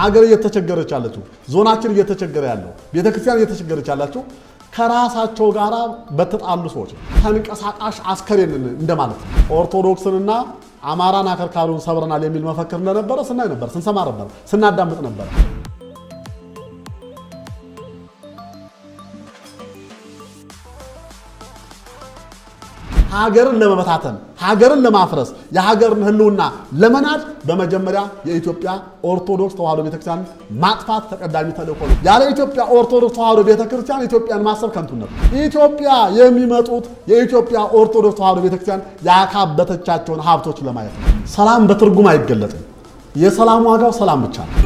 ሀገር እየተቸገረች ያለችው ዞናችን እየተቸገረ ያለው ቤተክርስቲያን እየተቸገረች ያላቸው ከራሳቸው ጋር በተጣሉ ሰዎች ነው። ተንቀሳቃሽ አስከሬን እንደማለት ነው። ኦርቶዶክስንና አማራን አከርካሪውን ሰብረናል የሚል መፈክር እንደነበረ ስናይ ነበር፣ ስንሰማ ነበር፣ ስናዳምጥ ነበር። ሀገርን ለመበታተን ሀገርን ለማፍረስ የሀገርን ሕልውና ለመናድ በመጀመሪያ የኢትዮጵያ ኦርቶዶክስ ተዋሕዶ ቤተክርስቲያን ማጥፋት ተቀዳሚ ተልእኮ ነው። ያለ ኢትዮጵያ ኦርቶዶክስ ተዋሕዶ ቤተክርስቲያን ኢትዮጵያን ማሰብ ከንቱነት። ኢትዮጵያ የሚመጡት የኢትዮጵያ ኦርቶዶክስ ተዋሕዶ ቤተክርስቲያን ያካበተቻቸውን ሀብቶች ለማየት ነው። ሰላም በትርጉም አይገለጥም። የሰላም ዋጋው ሰላም ብቻ ነው።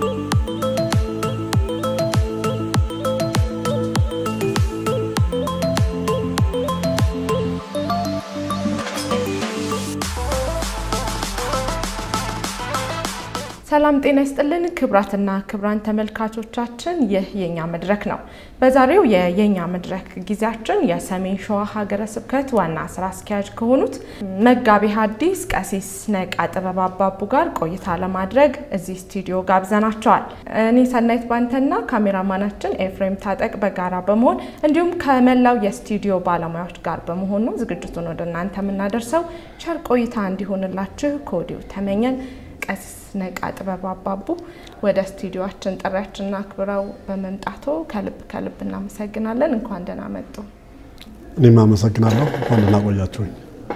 ሰላም ጤና ይስጥልን ክብራትና ክብራን ተመልካቾቻችን፣ ይህ የኛ መድረክ ነው። በዛሬው የየኛ መድረክ ጊዜያችን የሰሜን ሸዋ ሀገረ ስብከት ዋና ስራ አስኪያጅ ከሆኑት መጋቤ ሐዲስ ቀሲስ ነቃ ጥበብ አባቡ ጋር ቆይታ ለማድረግ እዚህ ስቱዲዮ ጋብዘናቸዋል። እኔ ሰናይት ባንተና ካሜራማናችን ኤፍሬም ታጠቅ በጋራ በመሆን እንዲሁም ከመላው የስቱዲዮ ባለሙያዎች ጋር በመሆን ነው ዝግጅቱን ወደ እናንተ የምናደርሰው። ቸር ቆይታ እንዲሆንላችሁ ከወዲሁ ተመኘን። ቀሲስ ነቃ ጥበብ አባቡ ወደ ስቱዲዮችን ጥሪያችንን አክብረው በመምጣቶ ከልብ ከልብ እናመሰግናለን። እንኳን ደህና መጡ። እኔም አመሰግናለሁ። እንኳን ደህና ቆያችሁኝ።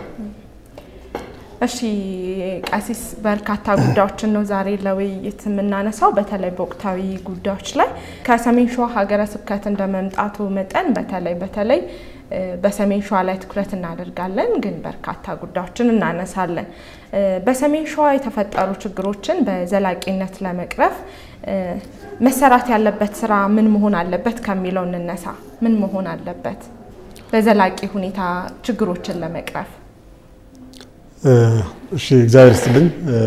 እሺ ቀሲስ፣ በርካታ ጉዳዮችን ነው ዛሬ ለውይይት የምናነሳው። በተለይ በወቅታዊ ጉዳዮች ላይ ከሰሜን ሸዋ ሀገረ ስብከት እንደ መምጣቱ መጠን በተለይ በተለይ በሰሜን ሸዋ ላይ ትኩረት እናደርጋለን፣ ግን በርካታ ጉዳዮችን እናነሳለን። በሰሜን ሸዋ የተፈጠሩ ችግሮችን በዘላቂነት ለመቅረፍ መሰራት ያለበት ስራ ምን መሆን አለበት ከሚለው እንነሳ። ምን መሆን አለበት በዘላቂ ሁኔታ ችግሮችን ለመቅረፍ? እሺ፣ እግዚአብሔር ይስጥልኝ፣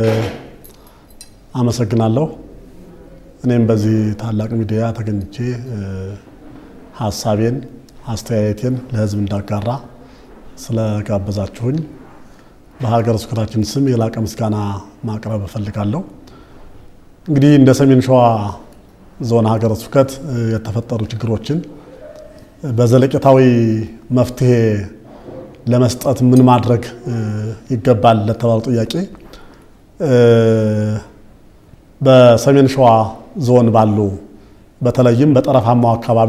አመሰግናለሁ። እኔም በዚህ ታላቅ ሚዲያ ተገኝቼ ሀሳቤን አስተያየቴን ለሕዝብ እንዳጋራ ስለጋበዛችሁኝ በሀገረ ስብከታችን ስም የላቀ ምስጋና ማቅረብ እፈልጋለሁ። እንግዲህ እንደ ሰሜን ሸዋ ዞን ሀገረ ስብከት የተፈጠሩ ችግሮችን በዘለቄታዊ መፍትሄ ለመስጠት ምን ማድረግ ይገባል ለተባሉ ጥያቄ በሰሜን ሸዋ ዞን ባሉ በተለይም በጠረፋማው አካባቢ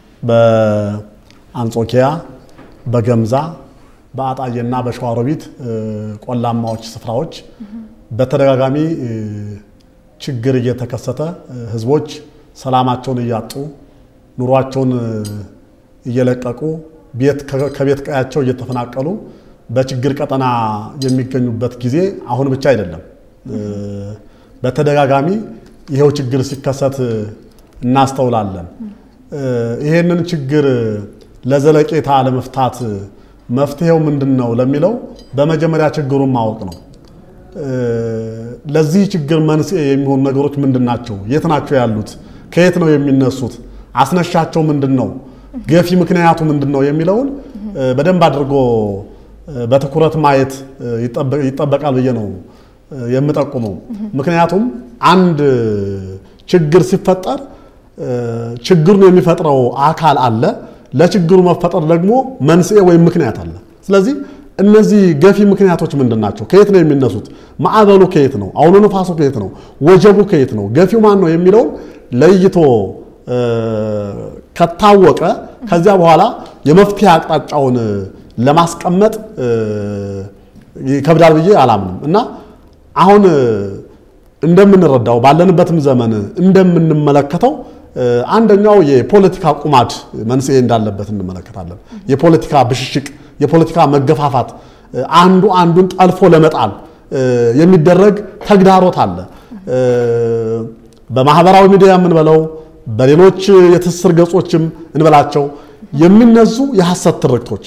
በአንጾኪያ፣ በገምዛ፣ በአጣዬና በሸዋሮቢት ቆላማዎች ስፍራዎች በተደጋጋሚ ችግር እየተከሰተ ህዝቦች ሰላማቸውን እያጡ ኑሯቸውን እየለቀቁ ከቤት ቀያቸው እየተፈናቀሉ በችግር ቀጠና የሚገኙበት ጊዜ አሁን ብቻ አይደለም። በተደጋጋሚ ይኸው ችግር ሲከሰት እናስተውላለን። ይሄንን ችግር ለዘለቄታ ለመፍታት መፍትሄው ምንድን ነው ለሚለው በመጀመሪያ ችግሩን ማወቅ ነው። ለዚህ ችግር መንስኤ የሚሆኑ ነገሮች ምንድን ናቸው? የት ናቸው ያሉት? ከየት ነው የሚነሱት? አስነሻቸው ምንድን ነው? ገፊ ምክንያቱ ምንድን ነው የሚለውን በደንብ አድርጎ በትኩረት ማየት ይጠበቃል ብዬ ነው የምጠቁመው። ምክንያቱም አንድ ችግር ሲፈጠር ችግሩን የሚፈጥረው አካል አለ። ለችግሩ መፈጠር ደግሞ መንስኤ ወይም ምክንያት አለ። ስለዚህ እነዚህ ገፊ ምክንያቶች ምንድን ናቸው? ከየት ነው የሚነሱት? ማዕበሉ ከየት ነው? አውሎ ነፋሱ ከየት ነው? ወጀቡ ከየት ነው? ገፊው ማን ነው የሚለውን ለይቶ ከታወቀ ከዚያ በኋላ የመፍትሄ አቅጣጫውን ለማስቀመጥ ይከብዳል ብዬ አላምንም እና አሁን እንደምንረዳው ባለንበትም ዘመን እንደምንመለከተው አንደኛው የፖለቲካ ቁማድ መንስኤ እንዳለበት እንመለከታለን። የፖለቲካ ብሽሽቅ፣ የፖለቲካ መገፋፋት፣ አንዱ አንዱን ጠልፎ ለመጣል የሚደረግ ተግዳሮት አለ። በማህበራዊ ሚዲያ የምንበለው በሌሎች የትስስር ገጾችም እንበላቸው የሚነዙ የሐሰት ትርክቶች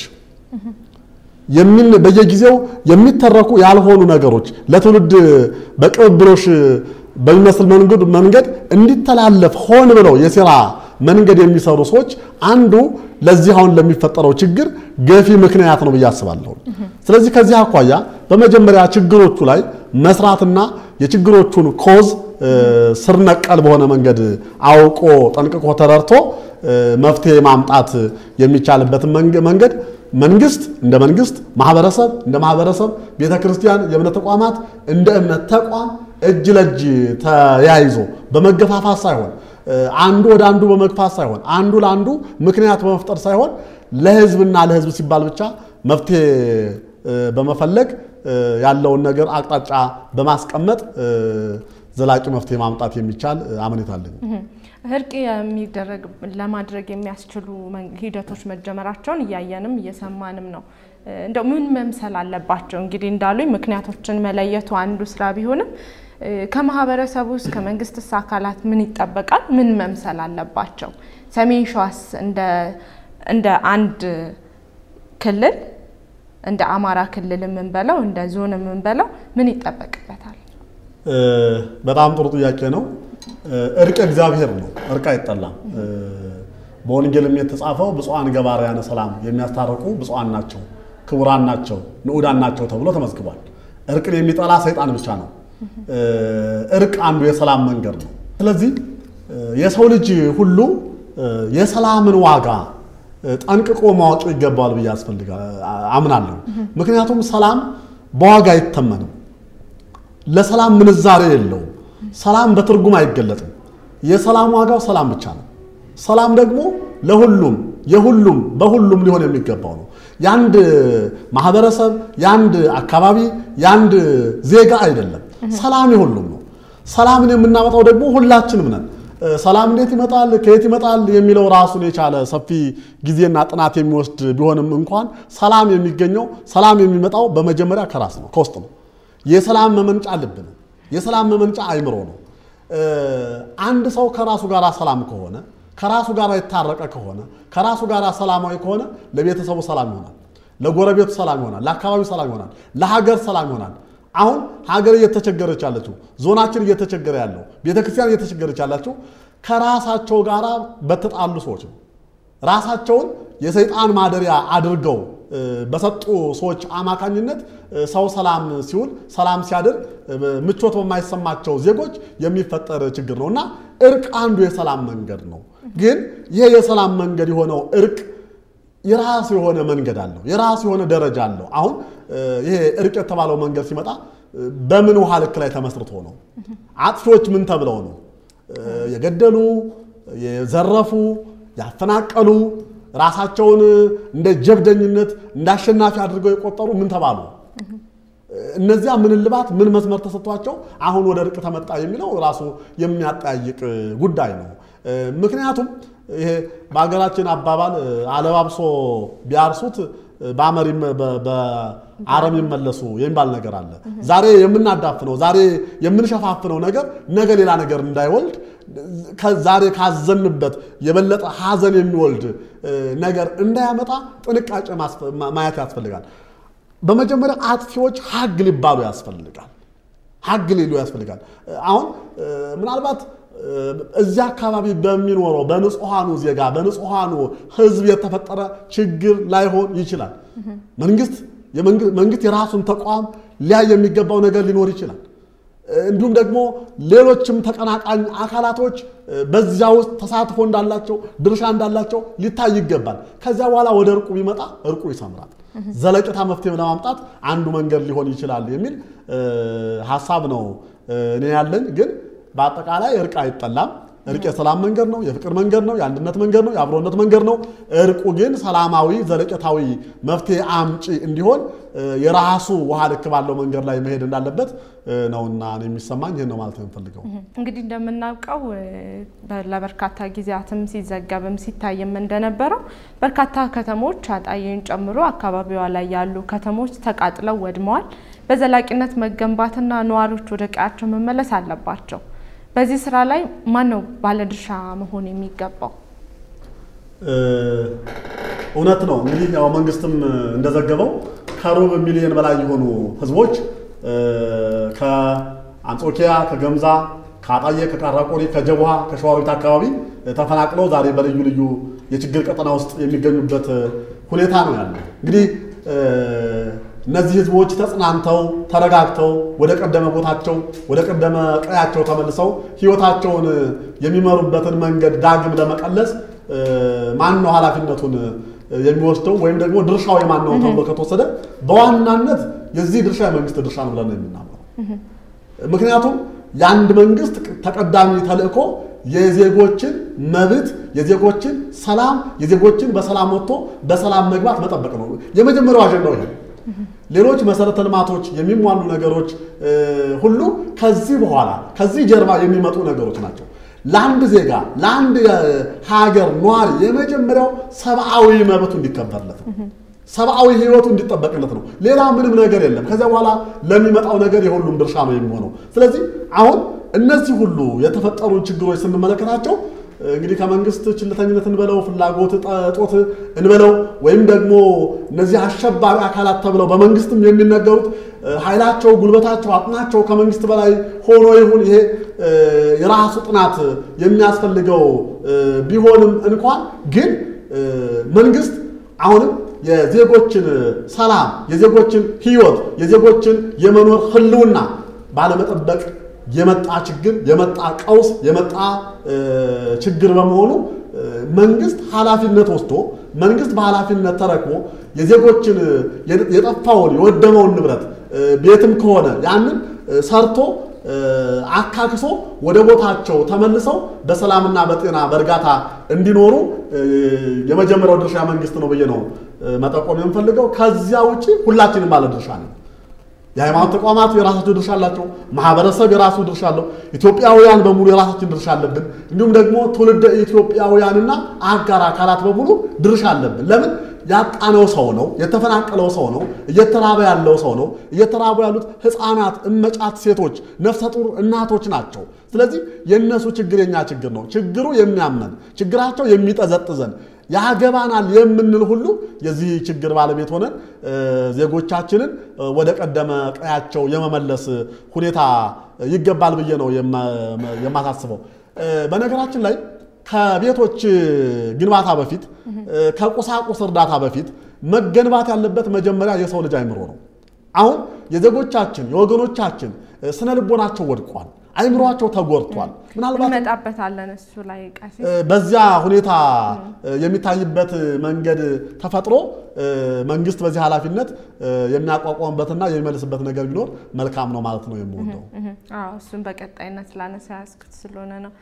በየጊዜው የሚተረኩ ያልሆኑ ነገሮች ለትውልድ በቅብብሎሽ በሚመስል መንገድ እንዲተላለፍ ሆን ብለው የሴራ መንገድ የሚሰሩ ሰዎች አንዱ ለዚህ አሁን ለሚፈጠረው ችግር ገፊ ምክንያት ነው ብዬ አስባለሁ። ስለዚህ ከዚህ አኳያ በመጀመሪያ ችግሮቹ ላይ መስራትና የችግሮቹን ኮዝ ስር ነቀል በሆነ መንገድ አውቆ ጠንቅቆ ተረድቶ መፍትሄ ማምጣት የሚቻልበትን መንገድ መንግስት እንደ መንግስት፣ ማህበረሰብ እንደ ማህበረሰብ፣ ቤተ ክርስቲያን፣ የእምነት ተቋማት እንደ እምነት ተቋም እጅ ለእጅ ተያይዞ በመገፋፋት ሳይሆን አንዱ ወደ አንዱ በመግፋት ሳይሆን አንዱ ለአንዱ ምክንያት በመፍጠር ሳይሆን ለህዝብና ለህዝብ ሲባል ብቻ መፍትሄ በመፈለግ ያለውን ነገር አቅጣጫ በማስቀመጥ ዘላቂ መፍትሄ ማምጣት የሚቻል አመኔታ አለኝ። እርቅ የሚደረግ ለማድረግ የሚያስችሉ ሂደቶች መጀመራቸውን እያየንም እየሰማንም ነው። እንደው ምን መምሰል አለባቸው? እንግዲህ እንዳሉኝ ምክንያቶችን መለየቱ አንዱ ስራ ቢሆንም ከማህበረሰቡ ውስጥ ከመንግስትስ አካላት ምን ይጠበቃል? ምን መምሰል አለባቸው? ሰሜን ሸዋስ እንደ አንድ ክልል እንደ አማራ ክልል የምንበለው እንደ ዞን የምንበለው ምን ይጠበቅበታል? በጣም ጥሩ ጥያቄ ነው። እርቅ እግዚአብሔር ነው። እርቅ አይጠላም። በወንጌልም የተጻፈው ብፁዓን ገባርያነ ሰላም የሚያስታርቁ ብፁዓን ናቸው፣ ክቡራን ናቸው፣ ንዑዳን ናቸው ተብሎ ተመዝግቧል። እርቅን የሚጠላ ሰይጣን ብቻ ነው። እርቅ አንዱ የሰላም መንገድ ነው። ስለዚህ የሰው ልጅ ሁሉ የሰላምን ዋጋ ጠንቅቆ ማወቅ ይገባዋል ብዬ አምናለሁ። ምክንያቱም ሰላም በዋጋ አይተመንም። ለሰላም ምንዛሬ የለውም። ሰላም በትርጉም አይገለጥም። የሰላም ዋጋው ሰላም ብቻ ነው። ሰላም ደግሞ ለሁሉም የሁሉም በሁሉም ሊሆን የሚገባው ነው። የአንድ ማህበረሰብ፣ የአንድ አካባቢ፣ የአንድ ዜጋ አይደለም። ሰላም የሁሉም ነው። ሰላምን የምናመጣው ደግሞ ሁላችንም ነን። ሰላም እንዴት ይመጣል፣ ከየት ይመጣል የሚለው ራሱን የቻለ ሰፊ ጊዜና ጥናት የሚወስድ ቢሆንም እንኳን ሰላም የሚገኘው ሰላም የሚመጣው በመጀመሪያ ከራስ ነው፣ ከውስጥ ነው። የሰላም መመንጫ ልብ ነው። የሰላም መመንጫ አይምሮ ነው። አንድ ሰው ከራሱ ጋር ሰላም ከሆነ ከራሱ ጋር የታረቀ ከሆነ ከራሱ ጋር ሰላማዊ ከሆነ ለቤተሰቡ ሰላም ይሆናል፣ ለጎረቤቱ ሰላም ይሆናል፣ ለአካባቢው ሰላም ይሆናል፣ ለሀገር ሰላም ይሆናል። አሁን ሀገር እየተቸገረች ያለችው ዞናችን እየተቸገረ ያለው ቤተክርስቲያን እየተቸገረች ያላቸው ከራሳቸው ጋር በተጣሉ ሰዎች ነው። ራሳቸውን የሰይጣን ማደሪያ አድርገው በሰጡ ሰዎች አማካኝነት ሰው ሰላም ሲውል ሰላም ሲያድር ምቾት በማይሰማቸው ዜጎች የሚፈጠር ችግር ነው እና እርቅ አንዱ የሰላም መንገድ ነው። ግን ይሄ የሰላም መንገድ የሆነው እርቅ የራሱ የሆነ መንገድ አለው፣ የራሱ የሆነ ደረጃ አለው። አሁን ይሄ እርቅ የተባለው መንገድ ሲመጣ በምን ውሃ ልክ ላይ ተመስርቶ ነው? አጥፊዎች ምን ተብለው ነው? የገደሉ፣ የዘረፉ፣ ያፈናቀሉ ራሳቸውን እንደ ጀብደኝነት እንደ አሸናፊ አድርገው የቆጠሩ ምን ተባሉ? እነዚያ ምን እልባት ምን መስመር ተሰጥቷቸው አሁን ወደ እርቅ ተመጣ የሚለው ራሱ የሚያጠያይቅ ጉዳይ ነው። ምክንያቱም ይሄ በሀገራችን አባባል አለባብሶ ቢያርሱት በአረም ይመለሱ የሚባል ነገር አለ። ዛሬ የምናዳፍነው ዛሬ የምንሸፋፍነው ነገር ነገ ሌላ ነገር እንዳይወልድ ዛሬ ካዘንበት የበለጠ ሐዘን የሚወልድ ነገር እንዳያመጣ ጥንቃቄ ማየት ያስፈልጋል። በመጀመሪያ አጥፊዎች ሀግ ሊባሉ ያስፈልጋል። ሀግ ሊሉ ያስፈልጋል። አሁን ምናልባት እዚያ አካባቢ በሚኖረው በንጹሐኑ ዜጋ በንጹሐኑ ሕዝብ የተፈጠረ ችግር ላይሆን ይችላል። መንግስት መንግስት የራሱን ተቋም ሊያይ የሚገባው ነገር ሊኖር ይችላል። እንዲሁም ደግሞ ሌሎችም ተቀናቃኝ አካላቶች በዚያ ውስጥ ተሳትፎ እንዳላቸው ድርሻ እንዳላቸው ሊታይ ይገባል። ከዚያ በኋላ ወደ እርቁ ቢመጣ እርቁ ይሰምራል። ዘለቄታ መፍትሄ ለማምጣት አንዱ መንገድ ሊሆን ይችላል የሚል ሀሳብ ነው እኔ ያለኝ። ግን በአጠቃላይ እርቅ አይጠላም። እርቅ የሰላም መንገድ ነው፣ የፍቅር መንገድ ነው፣ የአንድነት መንገድ ነው፣ የአብሮነት መንገድ ነው። እርቁ ግን ሰላማዊ ዘለቄታዊ መፍትሄ አምጪ እንዲሆን የራሱ ውሃ ልክ ባለው መንገድ ላይ መሄድ እንዳለበት ነውና እኔ የሚሰማኝ ይህን ነው ማለት ነው የምፈልገው። እንግዲህ እንደምናውቀው ለበርካታ ጊዜያትም ሲዘገብም ሲታይም እንደነበረው በርካታ ከተሞች አጣዬን ጨምሮ አካባቢዋ ላይ ያሉ ከተሞች ተቃጥለው ወድመዋል። በዘላቂነት መገንባትና ነዋሪዎች ወደ ቀያቸው መመለስ አለባቸው። በዚህ ስራ ላይ ማን ነው ባለድርሻ መሆን የሚገባው? እውነት ነው እንግዲህ ያው መንግስትም እንደዘገበው ከሩብ ሚሊዮን በላይ የሆኑ ህዝቦች ከአንጾኪያ፣ ከገምዛ፣ ከአጣዬ፣ ከቃራቆሪ፣ ከጀቡሃ፣ ከሸዋሮቢት አካባቢ ተፈናቅለው ዛሬ በልዩ ልዩ የችግር ቀጠና ውስጥ የሚገኙበት ሁኔታ ነው ያለው። እንግዲህ እነዚህ ህዝቦች ተጽናንተው ተረጋግተው ወደ ቀደመ ቦታቸው ወደ ቀደመ ቀያቸው ተመልሰው ህይወታቸውን የሚመሩበትን መንገድ ዳግም ለመቀለስ ማን ነው ኃላፊነቱን የሚወስደው ወይም ደግሞ ድርሻው የማን ነው ተብሎ ከተወሰደ በዋናነት የዚህ ድርሻ የመንግስት ድርሻ ነው ብለን ነው የምናምነው። ምክንያቱም የአንድ መንግስት ተቀዳሚ ተልእኮ የዜጎችን መብት፣ የዜጎችን ሰላም፣ የዜጎችን በሰላም ወጥቶ በሰላም መግባት መጠበቅ ነው። የመጀመሪያው አጀንዳው ይሄ። ሌሎች መሰረተ ልማቶች የሚሟሉ ነገሮች ሁሉ ከዚህ በኋላ ከዚህ ጀርባ የሚመጡ ነገሮች ናቸው። ለአንድ ዜጋ ለአንድ ሀገር ኗሪ የመጀመሪያው ሰብአዊ መብቱ እንዲከበርለት ነው። ሰብአዊ ህይወቱ እንዲጠበቅለት ነው። ሌላ ምንም ነገር የለም። ከዚያ በኋላ ለሚመጣው ነገር የሁሉም ድርሻ ነው የሚሆነው። ስለዚህ አሁን እነዚህ ሁሉ የተፈጠሩ ችግሮች ስንመለከታቸው እንግዲህ ከመንግስት ችልተኝነት እንበለው ፍላጎት እጦት እንበለው ወይም ደግሞ እነዚህ አሸባሪ አካላት ተብለው በመንግስትም የሚነገሩት ኃይላቸው፣ ጉልበታቸው፣ አቅማቸው ከመንግስት በላይ ሆኖ ይሁን ይሄ የራሱ ጥናት የሚያስፈልገው ቢሆንም እንኳን ግን መንግስት አሁንም የዜጎችን ሰላም፣ የዜጎችን ህይወት፣ የዜጎችን የመኖር ህልውና ባለመጠበቅ የመጣ ችግር የመጣ ቀውስ የመጣ ችግር በመሆኑ መንግስት ኃላፊነት ወስዶ መንግስት በኃላፊነት ተረክቦ የዜጎችን የጠፋውን የወደመውን ንብረት ቤትም ከሆነ ያንን ሰርቶ አካክሶ ወደ ቦታቸው ተመልሰው በሰላምና በጤና በእርጋታ እንዲኖሩ የመጀመሪያው ድርሻ መንግስት ነው ብዬ ነው መጠቆም የምፈልገው። ከዚያ ውጭ ሁላችንም ባለ ድርሻ ነን። የሃይማኖት ተቋማት የራሳቸው ድርሻ አላቸው። ማህበረሰብ የራሱ ድርሻ አለው። ኢትዮጵያውያን በሙሉ የራሳችን ድርሻ አለብን። እንዲሁም ደግሞ ትውልደ ኢትዮጵያውያንና አጋር አካላት በሙሉ ድርሻ አለብን። ለምን ያጣነው ሰው ነው፣ የተፈናቀለው ሰው ነው፣ እየተራበ ያለው ሰው ነው። እየተራቡ ያሉት ህፃናት፣ እመጫት ሴቶች፣ ነፍሰ ጡር እናቶች ናቸው። ስለዚህ የእነሱ ችግር የኛ ችግር ነው። ችግሩ የሚያመን ችግራቸው የሚጠዘጥዘን ያገባናል የምንል ሁሉ የዚህ ችግር ባለቤት ሆነን ዜጎቻችንን ወደ ቀደመ ቀያቸው የመመለስ ሁኔታ ይገባል ብዬ ነው የማሳስበው። በነገራችን ላይ ከቤቶች ግንባታ በፊት ከቁሳቁስ እርዳታ በፊት መገንባት ያለበት መጀመሪያ የሰው ልጅ አይምሮ ነው። አሁን የዜጎቻችን የወገኖቻችን ስነ ልቦናቸው ወድቋል። አይምሯቸው ተጎድቷል። ምናልባት እንመጣበታለን እሱ ላይ ቀሲስ በዚያ ሁኔታ የሚታይበት መንገድ ተፈጥሮ መንግስት በዚህ ኃላፊነት የሚያቋቋምበትና የሚመልስበት ነገር ቢኖር መልካም ነው ማለት ነው የምወደው። አዎ እሱን በቀጣይነት ላነሳ ያስኩት ስለሆነ ነው።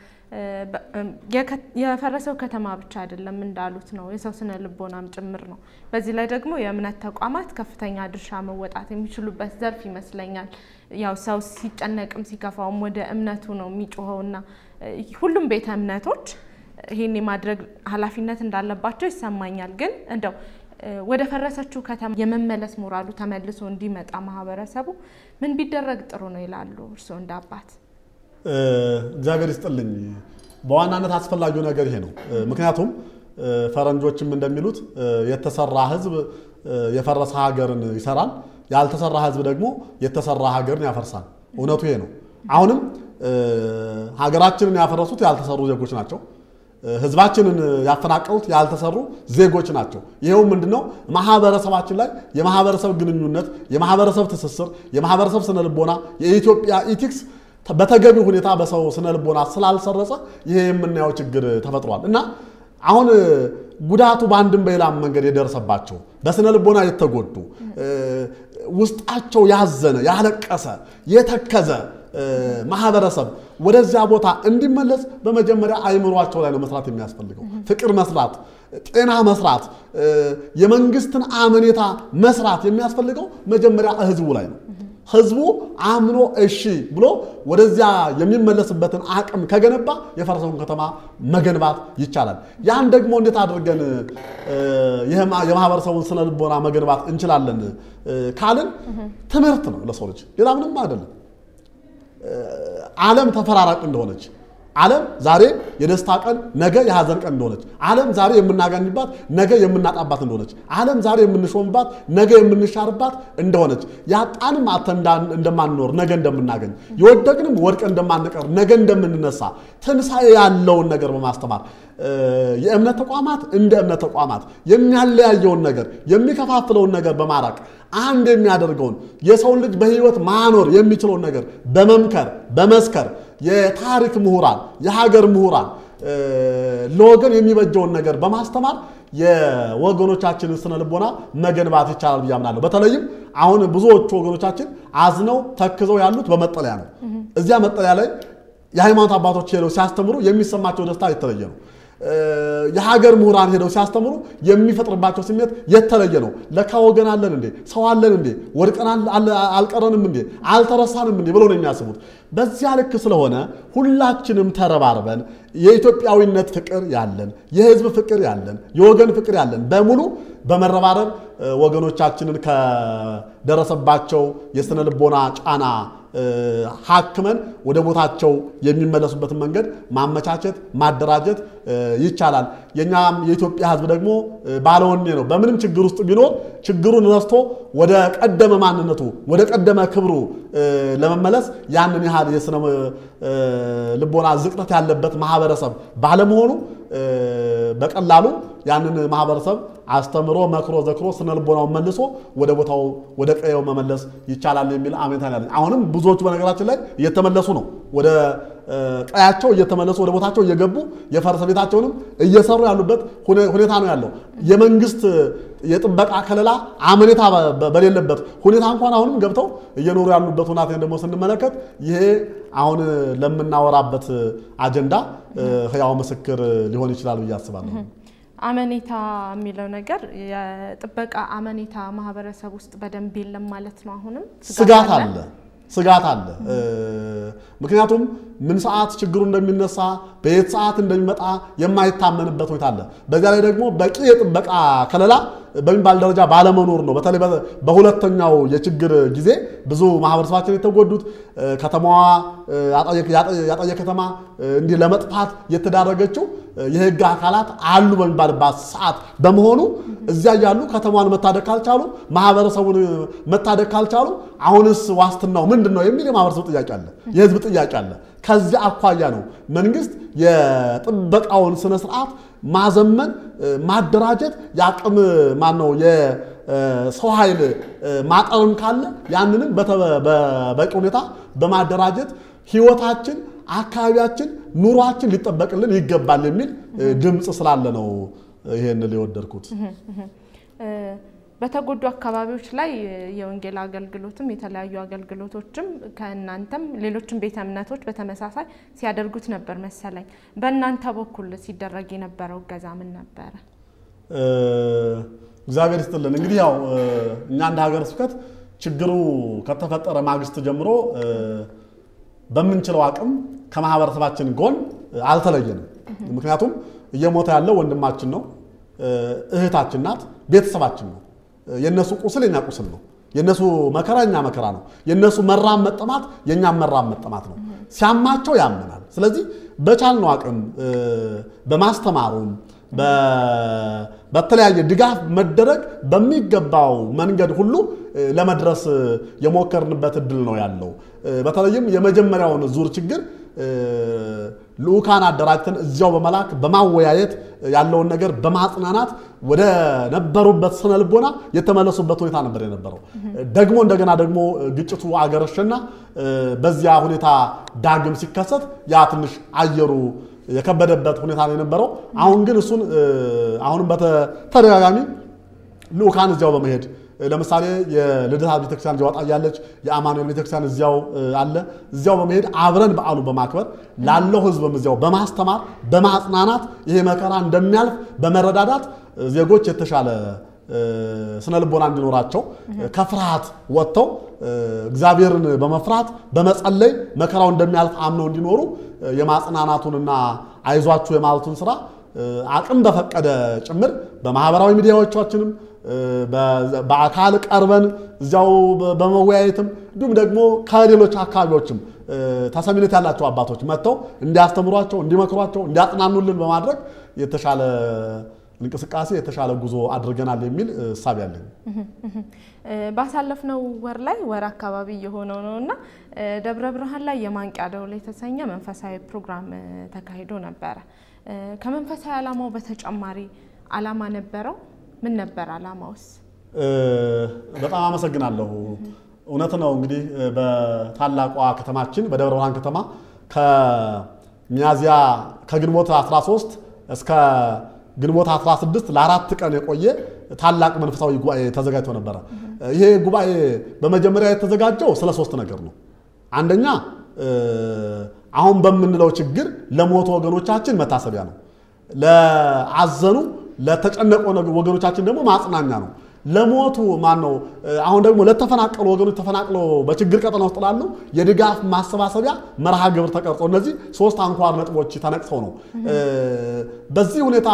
የፈረሰው ከተማ ብቻ አይደለም እንዳሉት ነው፣ የሰው ስነ ልቦናም ጭምር ነው። በዚህ ላይ ደግሞ የእምነት ተቋማት ከፍተኛ ድርሻ መወጣት የሚችሉበት ዘርፍ ይመስለኛል። ያው ሰው ሲጨነቅም ሲከፋውም ወደ እምነቱ ነው የሚጮኸውና ሁሉም ቤተ እምነቶች ይህን የማድረግ ኃላፊነት እንዳለባቸው ይሰማኛል። ግን እንደው ወደ ፈረሰችው ከተማ የመመለስ ሞራሉ ተመልሶ እንዲመጣ ማህበረሰቡ ምን ቢደረግ ጥሩ ነው ይላሉ እርስዎ እንደ አባት? እግዚአብሔር ይስጥልኝ። በዋናነት አስፈላጊው ነገር ይሄ ነው። ምክንያቱም ፈረንጆችም እንደሚሉት የተሰራ ሕዝብ የፈረሰ ሀገርን ይሰራል፣ ያልተሰራ ሕዝብ ደግሞ የተሰራ ሀገርን ያፈርሳል። እውነቱ ይሄ ነው። አሁንም ሀገራችንን ያፈረሱት ያልተሰሩ ዜጎች ናቸው። ህዝባችንን ያፈናቀሉት ያልተሰሩ ዜጎች ናቸው። ይኸው ምንድነው? ማህበረሰባችን ላይ የማህበረሰብ ግንኙነት፣ የማህበረሰብ ትስስር፣ የማህበረሰብ ስነልቦና፣ የኢትዮጵያ ኢቲክስ በተገቢ ሁኔታ በሰው ስነ ልቦና ስላልሰረጸ ይሄ የምናየው ችግር ተፈጥሯል እና አሁን ጉዳቱ በአንድም በሌላም መንገድ የደረሰባቸው በስነ ልቦና የተጎዱ ውስጣቸው ያዘነ ያለቀሰ የተከዘ ማህበረሰብ ወደዚያ ቦታ እንዲመለስ በመጀመሪያ አይምሯቸው ላይ ነው መስራት የሚያስፈልገው። ፍቅር መስራት፣ ጤና መስራት፣ የመንግስትን አመኔታ መስራት የሚያስፈልገው መጀመሪያ ህዝቡ ላይ ነው። ህዝቡ አምኖ እሺ ብሎ ወደዚያ የሚመለስበትን አቅም ከገነባ የፈረሰውን ከተማ መገንባት ይቻላል። ያን ደግሞ እንዴት አድርገን የማህበረሰቡን ስነ ልቦና መገንባት እንችላለን ካልን ትምህርት ነው ለሰው ልጅ፣ ሌላ ምንም አይደለም። ዓለም ተፈራራቂ እንደሆነች ዓለም ዛሬ የደስታ ቀን ነገ የሐዘን ቀን እንደሆነች፣ ዓለም ዛሬ የምናገኝባት ነገ የምናጣባት እንደሆነች፣ ዓለም ዛሬ የምንሾምባት ነገ የምንሻርባት እንደሆነች፣ ያጣንም አጥተን እንደማንኖር ነገ እንደምናገኝ፣ የወደቅንም ወድቀን እንደማንቀር ነገ እንደምንነሳ ትንሣኤ ያለውን ነገር በማስተማር የእምነት ተቋማት እንደ እምነት ተቋማት የሚያለያየውን ነገር የሚከፋፍለውን ነገር በማራቅ አንድ የሚያደርገውን የሰውን ልጅ በሕይወት ማኖር የሚችለውን ነገር በመምከር በመስከር የታሪክ ምሁራን የሀገር ምሁራን ለወገን የሚበጀውን ነገር በማስተማር የወገኖቻችንን ስነ ልቦና መገንባት ይቻላል ብዬ አምናለሁ። በተለይም አሁን ብዙዎቹ ወገኖቻችን አዝነው ተክዘው ያሉት በመጠለያ ነው። እዚያ መጠለያ ላይ የሃይማኖት አባቶች ሄደው ሲያስተምሩ የሚሰማቸው ደስታ የተለየ ነው። የሀገር ምሁራን ሄደው ሲያስተምሩ የሚፈጥርባቸው ስሜት የተለየ ነው። ለካ ወገን አለን እንዴ? ሰው አለን እንዴ? ወድቀን አልቀረንም እንዴ? አልተረሳንም እንዴ? ብለው ነው የሚያስቡት። በዚያ ልክ ስለሆነ ሁላችንም ተረባርበን የኢትዮጵያዊነት ፍቅር ያለን፣ የህዝብ ፍቅር ያለን፣ የወገን ፍቅር ያለን በሙሉ በመረባረብ ወገኖቻችንን ከደረሰባቸው የስነ ልቦና ጫና ሀክመን ወደ ቦታቸው የሚመለሱበትን መንገድ ማመቻቸት ማደራጀት ይቻላል። የኛም የኢትዮጵያ ሕዝብ ደግሞ ባለወኔ ነው። በምንም ችግር ውስጥ ቢኖር ችግሩን ረስቶ ወደ ቀደመ ማንነቱ ወደ ቀደመ ክብሩ ለመመለስ ያንን ያህል የስነ ልቦና ዝቅጠት ያለበት ማህበረሰብ ባለመሆኑ በቀላሉ ያንን ማህበረሰብ አስተምሮ መክሮ ዘክሮ ስነ ልቦናውን መልሶ ወደ ቦታው ወደ ቀየው መመለስ ይቻላል የሚል አሜንታ ያለኝ። አሁንም ብዙዎቹ በነገራችን ላይ እየተመለሱ ነው። ወደ ቀያቸው እየተመለሱ ወደ ቦታቸው እየገቡ የፈረሰ ቤታቸውንም እየሰሩ ያሉበት ሁኔታ ነው ያለው። የመንግስት የጥበቃ ከለላ አመኔታ በሌለበት ሁኔታ እንኳን አሁንም ገብተው እየኖሩ ያሉበት ሁኔታ ደግሞ ስንመለከት ይሄ አሁን ለምናወራበት አጀንዳ ህያው ምስክር ሊሆን ይችላል ብዬ አስባለሁ። አመኔታ የሚለው ነገር የጥበቃ አመኔታ ማህበረሰብ ውስጥ በደንብ የለም ማለት ነው። አሁንም ስጋት አለ ስጋት አለ። ምክንያቱም ምን ሰዓት ችግሩ እንደሚነሳ በየት ሰዓት እንደሚመጣ የማይታመንበት ሁኔታ አለ። በዚያ ላይ ደግሞ በቂ የጥበቃ ከለላ በሚባል ደረጃ ባለመኖር ነው። በተለይ በሁለተኛው የችግር ጊዜ ብዙ ማህበረሰባችን የተጎዱት ከተማዋ ያጣየ ከተማ እንዲህ ለመጥፋት የተዳረገችው የህግ አካላት አሉ በሚባልባት ሰዓት በመሆኑ እዚያ ያሉ ከተማዋን መታደግ ካልቻሉ ማህበረሰቡን መታደግ ካልቻሉ አሁንስ ዋስትናው ምንድን ነው የሚል የማህበረሰቡ ጥያቄ አለ፣ የህዝብ ጥያቄ አለ። ከዚያ አኳያ ነው መንግስት የጥበቃውን ስነ ስርዓት ማዘመን፣ ማደራጀት የአቅም ማን ነው የሰው ኃይል ማጠርም ካለ ያንንም በበቂ ሁኔታ በማደራጀት ህይወታችን፣ አካባቢያችን፣ ኑሯችን ሊጠበቅልን ይገባል የሚል ድምፅ ስላለ ነው ይሄን ሊወደድኩት። በተጎዱ አካባቢዎች ላይ የወንጌል አገልግሎትም የተለያዩ አገልግሎቶችም ከእናንተም ሌሎችም ቤተ እምነቶች በተመሳሳይ ሲያደርጉት ነበር መሰለኝ። በእናንተ በኩል ሲደረግ የነበረው እገዛ ምን ነበረ? እግዚአብሔር ይስጥልን። እንግዲህ ያው እኛ እንደ ሀገረ ስብከት ችግሩ ከተፈጠረ ማግስት ጀምሮ በምንችለው አቅም ከማህበረሰባችን ጎን አልተለየንም። ምክንያቱም እየሞተ ያለው ወንድማችን ነው፣ እህታችን ናት፣ ቤተሰባችን ነው። የነሱ ቁስል የኛ ቁስል ነው። የነሱ መከራ የኛ መከራ ነው። የነሱ መራም መጠማት የኛም መራም መጠማት ነው። ሲያማቸው ያመናል። ስለዚህ በቻልነው አቅም በማስተማሩም በተለያየ ድጋፍ መደረግ በሚገባው መንገድ ሁሉ ለመድረስ የሞከርንበት እድል ነው ያለው። በተለይም የመጀመሪያውን ዙር ችግር ልዑካን አደራጅተን እዚያው በመላክ በማወያየት ያለውን ነገር በማጽናናት ወደ ነበሩበት ስነ ልቦና የተመለሱበት ሁኔታ ነበር የነበረው። ደግሞ እንደገና ደግሞ ግጭቱ አገረሸና በዚያ ሁኔታ ዳግም ሲከሰት ያ ትንሽ አየሩ የከበደበት ሁኔታ ነው የነበረው። አሁን ግን እሱን አሁንም በተደጋጋሚ ልዑካን እዚያው በመሄድ ለምሳሌ የልደታ ቤተክርስቲያን እዚያው ያለች የአማኑኤል ቤተክርስቲያን እዚያው አለ። እዚያው በመሄድ አብረን በዓሉ በማክበር ላለው ሕዝብም እዚያው በማስተማር በማጽናናት ይሄ መከራ እንደሚያልፍ በመረዳዳት ዜጎች የተሻለ ስነ ልቦና እንዲኖራቸው ከፍርሃት ወጥተው እግዚአብሔርን በመፍራት በመጸለይ መከራው እንደሚያልፍ አምነው እንዲኖሩ የማጽናናቱንና አይዟችሁ የማለቱን ስራ አቅም በፈቀደ ጭምር በማህበራዊ ሚዲያዎቻችንም በአካል ቀርበን እዚያው በመወያየትም እንዲሁም ደግሞ ከሌሎች አካባቢዎችም ተሰሚነት ያላቸው አባቶች መጥተው እንዲያስተምሯቸው፣ እንዲመክሯቸው፣ እንዲያጽናኑልን በማድረግ የተሻለ እንቅስቃሴ የተሻለ ጉዞ አድርገናል የሚል እሳቤ አለኝ። ባሳለፍነው ወር ላይ ወር አካባቢ የሆነው ነው እና ደብረ ብርሃን ላይ የማንቂያ ደወል የተሰኘ መንፈሳዊ ፕሮግራም ተካሂዶ ነበረ። ከመንፈሳዊ ዓላማው በተጨማሪ ዓላማ ነበረው? ምን ነበር ዓላማውስ? በጣም አመሰግናለሁ። እውነት ነው እንግዲህ በታላቋ ከተማችን በደብረ ብርሃን ከተማ ከሚያዝያ ከግንቦት 13 እስከ ግንቦት 16 ለአራት ቀን የቆየ ታላቅ መንፈሳዊ ጉባኤ ተዘጋጅቶ ነበረ። ይሄ ጉባኤ በመጀመሪያ የተዘጋጀው ስለ ሶስት ነገር ነው። አንደኛ አሁን በምንለው ችግር ለሞቱ ወገኖቻችን መታሰቢያ ነው። ለአዘኑ ለተጨነቁ ወገኖቻችን ደግሞ ማጽናኛ ነው። ለሞቱ ማን ነው? አሁን ደግሞ ለተፈናቀሉ ወገኖች ተፈናቅለው በችግር ቀጠና ውስጥ ላሉ የድጋፍ ማሰባሰቢያ መርሃ ግብር ተቀርጾ እነዚህ ሶስት አንኳር ነጥቦች ተነቅሰው ነው። በዚህ ሁኔታ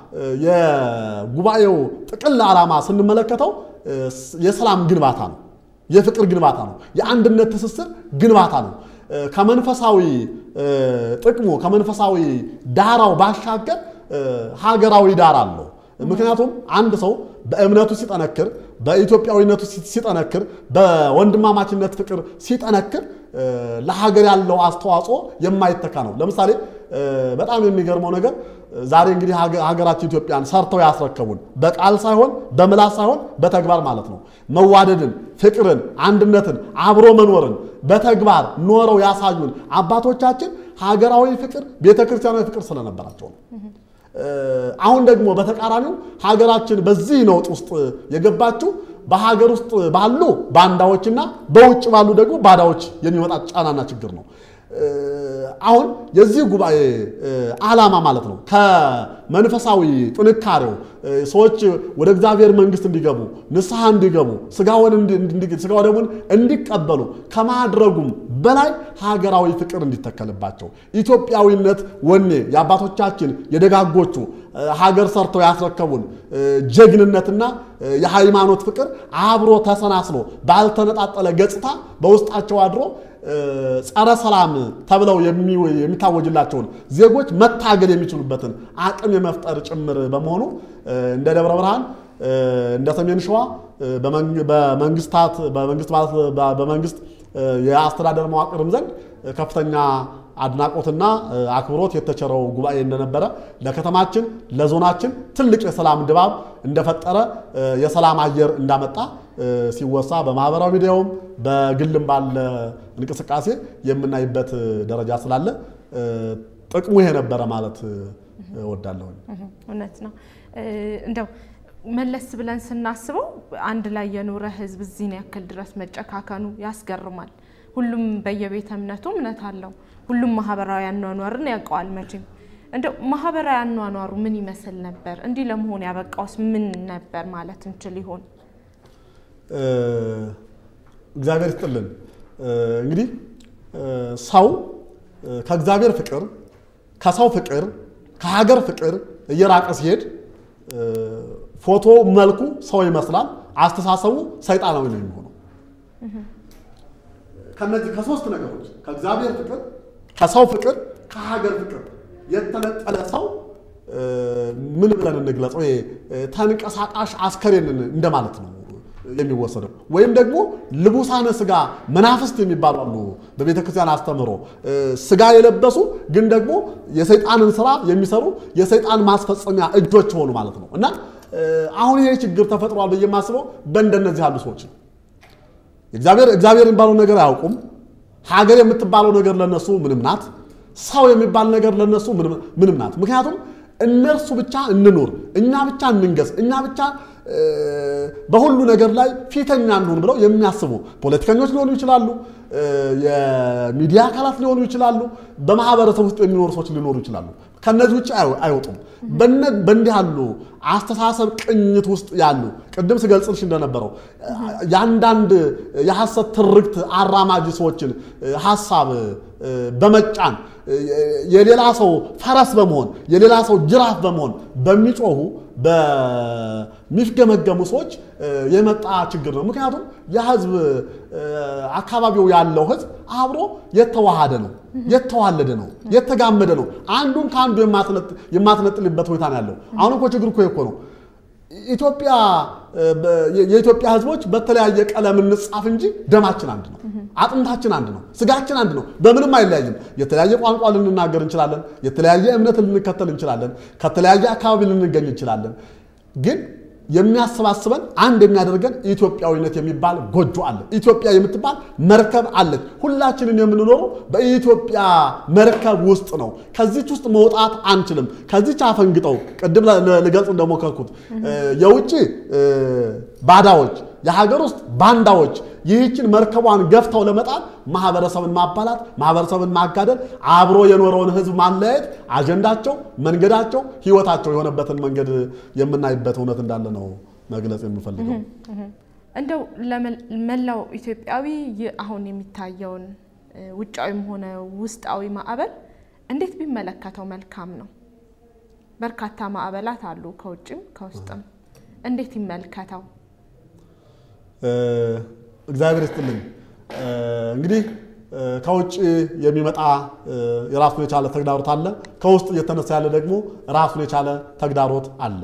የጉባኤው ጥቅል ዓላማ ስንመለከተው የሰላም ግንባታ ነው፣ የፍቅር ግንባታ ነው፣ የአንድነት ትስስር ግንባታ ነው። ከመንፈሳዊ ጥቅሙ ከመንፈሳዊ ዳራው ባሻገር ሀገራዊ ዳራ አለው። ምክንያቱም አንድ ሰው በእምነቱ ሲጠነክር፣ በኢትዮጵያዊነቱ ሲጠነክር፣ በወንድማማችነት ፍቅር ሲጠነክር ለሀገር ያለው አስተዋጽኦ የማይተካ ነው። ለምሳሌ በጣም የሚገርመው ነገር ዛሬ እንግዲህ ሀገራችን ኢትዮጵያን ሰርተው ያስረከቡን በቃል ሳይሆን በምላስ ሳይሆን በተግባር ማለት ነው። መዋደድን፣ ፍቅርን፣ አንድነትን፣ አብሮ መኖርን በተግባር ኖረው ያሳዩን አባቶቻችን ሀገራዊ ፍቅር፣ ቤተክርስቲያናዊ ፍቅር ስለነበራቸው ነው። አሁን ደግሞ በተቃራኒው ሀገራችን በዚህ ነውጥ ውስጥ የገባችው በሀገር ውስጥ ባሉ ባንዳዎችና በውጭ ባሉ ደግሞ ባዳዎች የሚመጣ ጫናና ችግር ነው። አሁን የዚህ ጉባኤ ዓላማ ማለት ነው ከመንፈሳዊ ጥንካሬው ሰዎች ወደ እግዚአብሔር መንግሥት እንዲገቡ ንስሐ እንዲገቡ ስጋውን ስጋ ደሙን እንዲቀበሉ ከማድረጉም በላይ ሀገራዊ ፍቅር እንዲተከልባቸው ኢትዮጵያዊነት ወኔ የአባቶቻችን የደጋጎቹ ሀገር ሰርተው ያስረከቡን ጀግንነትና የሃይማኖት ፍቅር አብሮ ተሰናስሎ ባልተነጣጠለ ገጽታ በውስጣቸው አድሮ ጸረ ሰላም ተብለው የሚታወጅላቸውን ዜጎች መታገል የሚችሉበትን አቅም የመፍጠር ጭምር በመሆኑ እንደ ደብረ ብርሃን እንደ ሰሜን ሸዋ በመንግስታት በመንግስት የአስተዳደር መዋቅርም ዘንድ ከፍተኛ አድናቆትና አክብሮት የተቸረው ጉባኤ እንደነበረ ለከተማችን ለዞናችን ትልቅ የሰላም ድባብ እንደፈጠረ የሰላም አየር እንዳመጣ ሲወሳ በማህበራዊ ሚዲያውም በግልም ባለ እንቅስቃሴ የምናይበት ደረጃ ስላለ ጥቅሙ ይሄ ነበረ ማለት እወዳለሁ። እውነት ነው። እንደው መለስ ብለን ስናስበው አንድ ላይ የኖረ ህዝብ እዚህን ያክል ድረስ መጨካከኑ ያስገርማል። ሁሉም በየቤተ እምነቱ እምነት አለው። ሁሉም ማህበራዊ አኗኗርን ያውቀዋል። መቼም እንደው ማህበራዊ አኗኗሩ ምን ይመስል ነበር? እንዲህ ለመሆን ያበቃውስ ምን ነበር ማለት እንችል ይሆን? እግዚአብሔር ይስጥልን። እንግዲህ ሰው ከእግዚአብሔር ፍቅር፣ ከሰው ፍቅር፣ ከሀገር ፍቅር እየራቀ ሲሄድ ፎቶ መልኩ ሰው ይመስላል፣ አስተሳሰቡ ሰይጣናዊ ነው የሚሆነው። ከነዚህ ከሶስት ነገሮች ከእግዚአብሔር ፍቅር፣ ከሰው ፍቅር፣ ከሀገር ፍቅር የተነጠለ ሰው ምን ብለን እንግለጸው? ይሄ ተንቀሳቃሽ አስከሬንን እንደማለት ነው የሚወሰደው ወይም ደግሞ ልቡሳነ ስጋ መናፍስት የሚባሉ አሉ። በቤተ ክርስቲያን አስተምህሮ ስጋ የለበሱ ግን ደግሞ የሰይጣንን ስራ የሚሰሩ የሰይጣን ማስፈጸሚያ እጆች ሆኑ ማለት ነው። እና አሁን ይሄ ችግር ተፈጥሯል ብዬ የማስበው በእንደነዚህ ያሉ ሰዎች ነው። እግዚአብሔር የሚባለው ነገር አያውቁም። ሀገር የምትባለው ነገር ለነሱ ምንም ናት። ሰው የሚባል ነገር ለነሱ ምንም ናት። ምክንያቱም እነርሱ ብቻ እንኑር፣ እኛ ብቻ እንንገስ፣ እኛ ብቻ በሁሉ ነገር ላይ ፊተኛ እንሁን ብለው የሚያስቡ ፖለቲከኞች ሊሆኑ ይችላሉ፣ የሚዲያ አካላት ሊሆኑ ይችላሉ፣ በማህበረሰብ ውስጥ የሚኖሩ ሰዎች ሊኖሩ ይችላሉ። ከነዚህ ውጭ አይወጡም። በእንዲህ ያሉ አስተሳሰብ ቅኝት ውስጥ ያሉ ቅድም ስገልጽልሽ እንደነበረው የአንዳንድ የሐሰት ትርክት አራማጅ ሰዎችን ሀሳብ በመጫን የሌላ ሰው ፈረስ በመሆን የሌላ ሰው ጅራፍ በመሆን በሚጮሁ በሚፍገመገሙ ሰዎች የመጣ ችግር ነው። ምክንያቱም የህዝብ አካባቢው ያለው ህዝብ አብሮ የተዋሃደ ነው፣ የተዋለደ ነው፣ የተጋመደ ነው። አንዱን ከአንዱ የማትነጥልበት ሁኔታ ነው ያለው። አሁን እኮ ችግር እኮ እኮ ነው ኢትዮጵያ የኢትዮጵያ ህዝቦች በተለያየ ቀለም እንጻፍ እንጂ ደማችን አንድ ነው። አጥንታችን አንድ ነው። ስጋችን አንድ ነው። በምንም አይለያይም። የተለያየ ቋንቋ ልንናገር እንችላለን። የተለያየ እምነት ልንከተል እንችላለን። ከተለያየ አካባቢ ልንገኝ እንችላለን። ግን የሚያሰባስበን አንድ የሚያደርገን ኢትዮጵያዊነት የሚባል ጎጆ አለ። ኢትዮጵያ የምትባል መርከብ አለች። ሁላችንም የምንኖረው በኢትዮጵያ መርከብ ውስጥ ነው። ከዚች ውስጥ መውጣት አንችልም። ከዚች አፈንግጠው ቅድም ልገልጽ እንደሞከርኩት የውጭ ባዳዎች፣ የሀገር ውስጥ ባንዳዎች ይህችን መርከቧን ገፍተው ለመጣል ማህበረሰብን ማባላት፣ ማህበረሰብን ማጋደል፣ አብሮ የኖረውን ህዝብ ማለያየት አጀንዳቸው፣ መንገዳቸው፣ ህይወታቸው የሆነበትን መንገድ የምናይበት እውነት እንዳለ ነው መግለጽ የምፈልገው። እንደው ለመላው ኢትዮጵያዊ ይህ አሁን የሚታየውን ውጫዊም ሆነ ውስጣዊ ማዕበል እንዴት ቢመለከተው መልካም ነው? በርካታ ማዕበላት አሉ፣ ከውጭም ከውስጥም። እንዴት ይመልከተው? እግዚአብሔር ይስጥልኝ። እንግዲህ ከውጭ የሚመጣ የራሱን የቻለ ተግዳሮት አለ። ከውስጥ እየተነሳ ያለ ደግሞ ራሱን የቻለ ተግዳሮት አለ።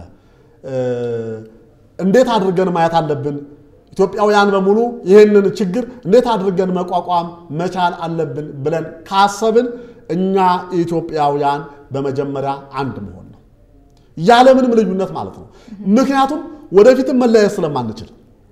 እንዴት አድርገን ማየት አለብን? ኢትዮጵያውያን በሙሉ ይህንን ችግር እንዴት አድርገን መቋቋም መቻል አለብን ብለን ካሰብን እኛ ኢትዮጵያውያን በመጀመሪያ አንድ መሆን ነው፣ ያለምንም ልዩነት ማለት ነው። ምክንያቱም ወደፊትም መለያየት ስለማንችል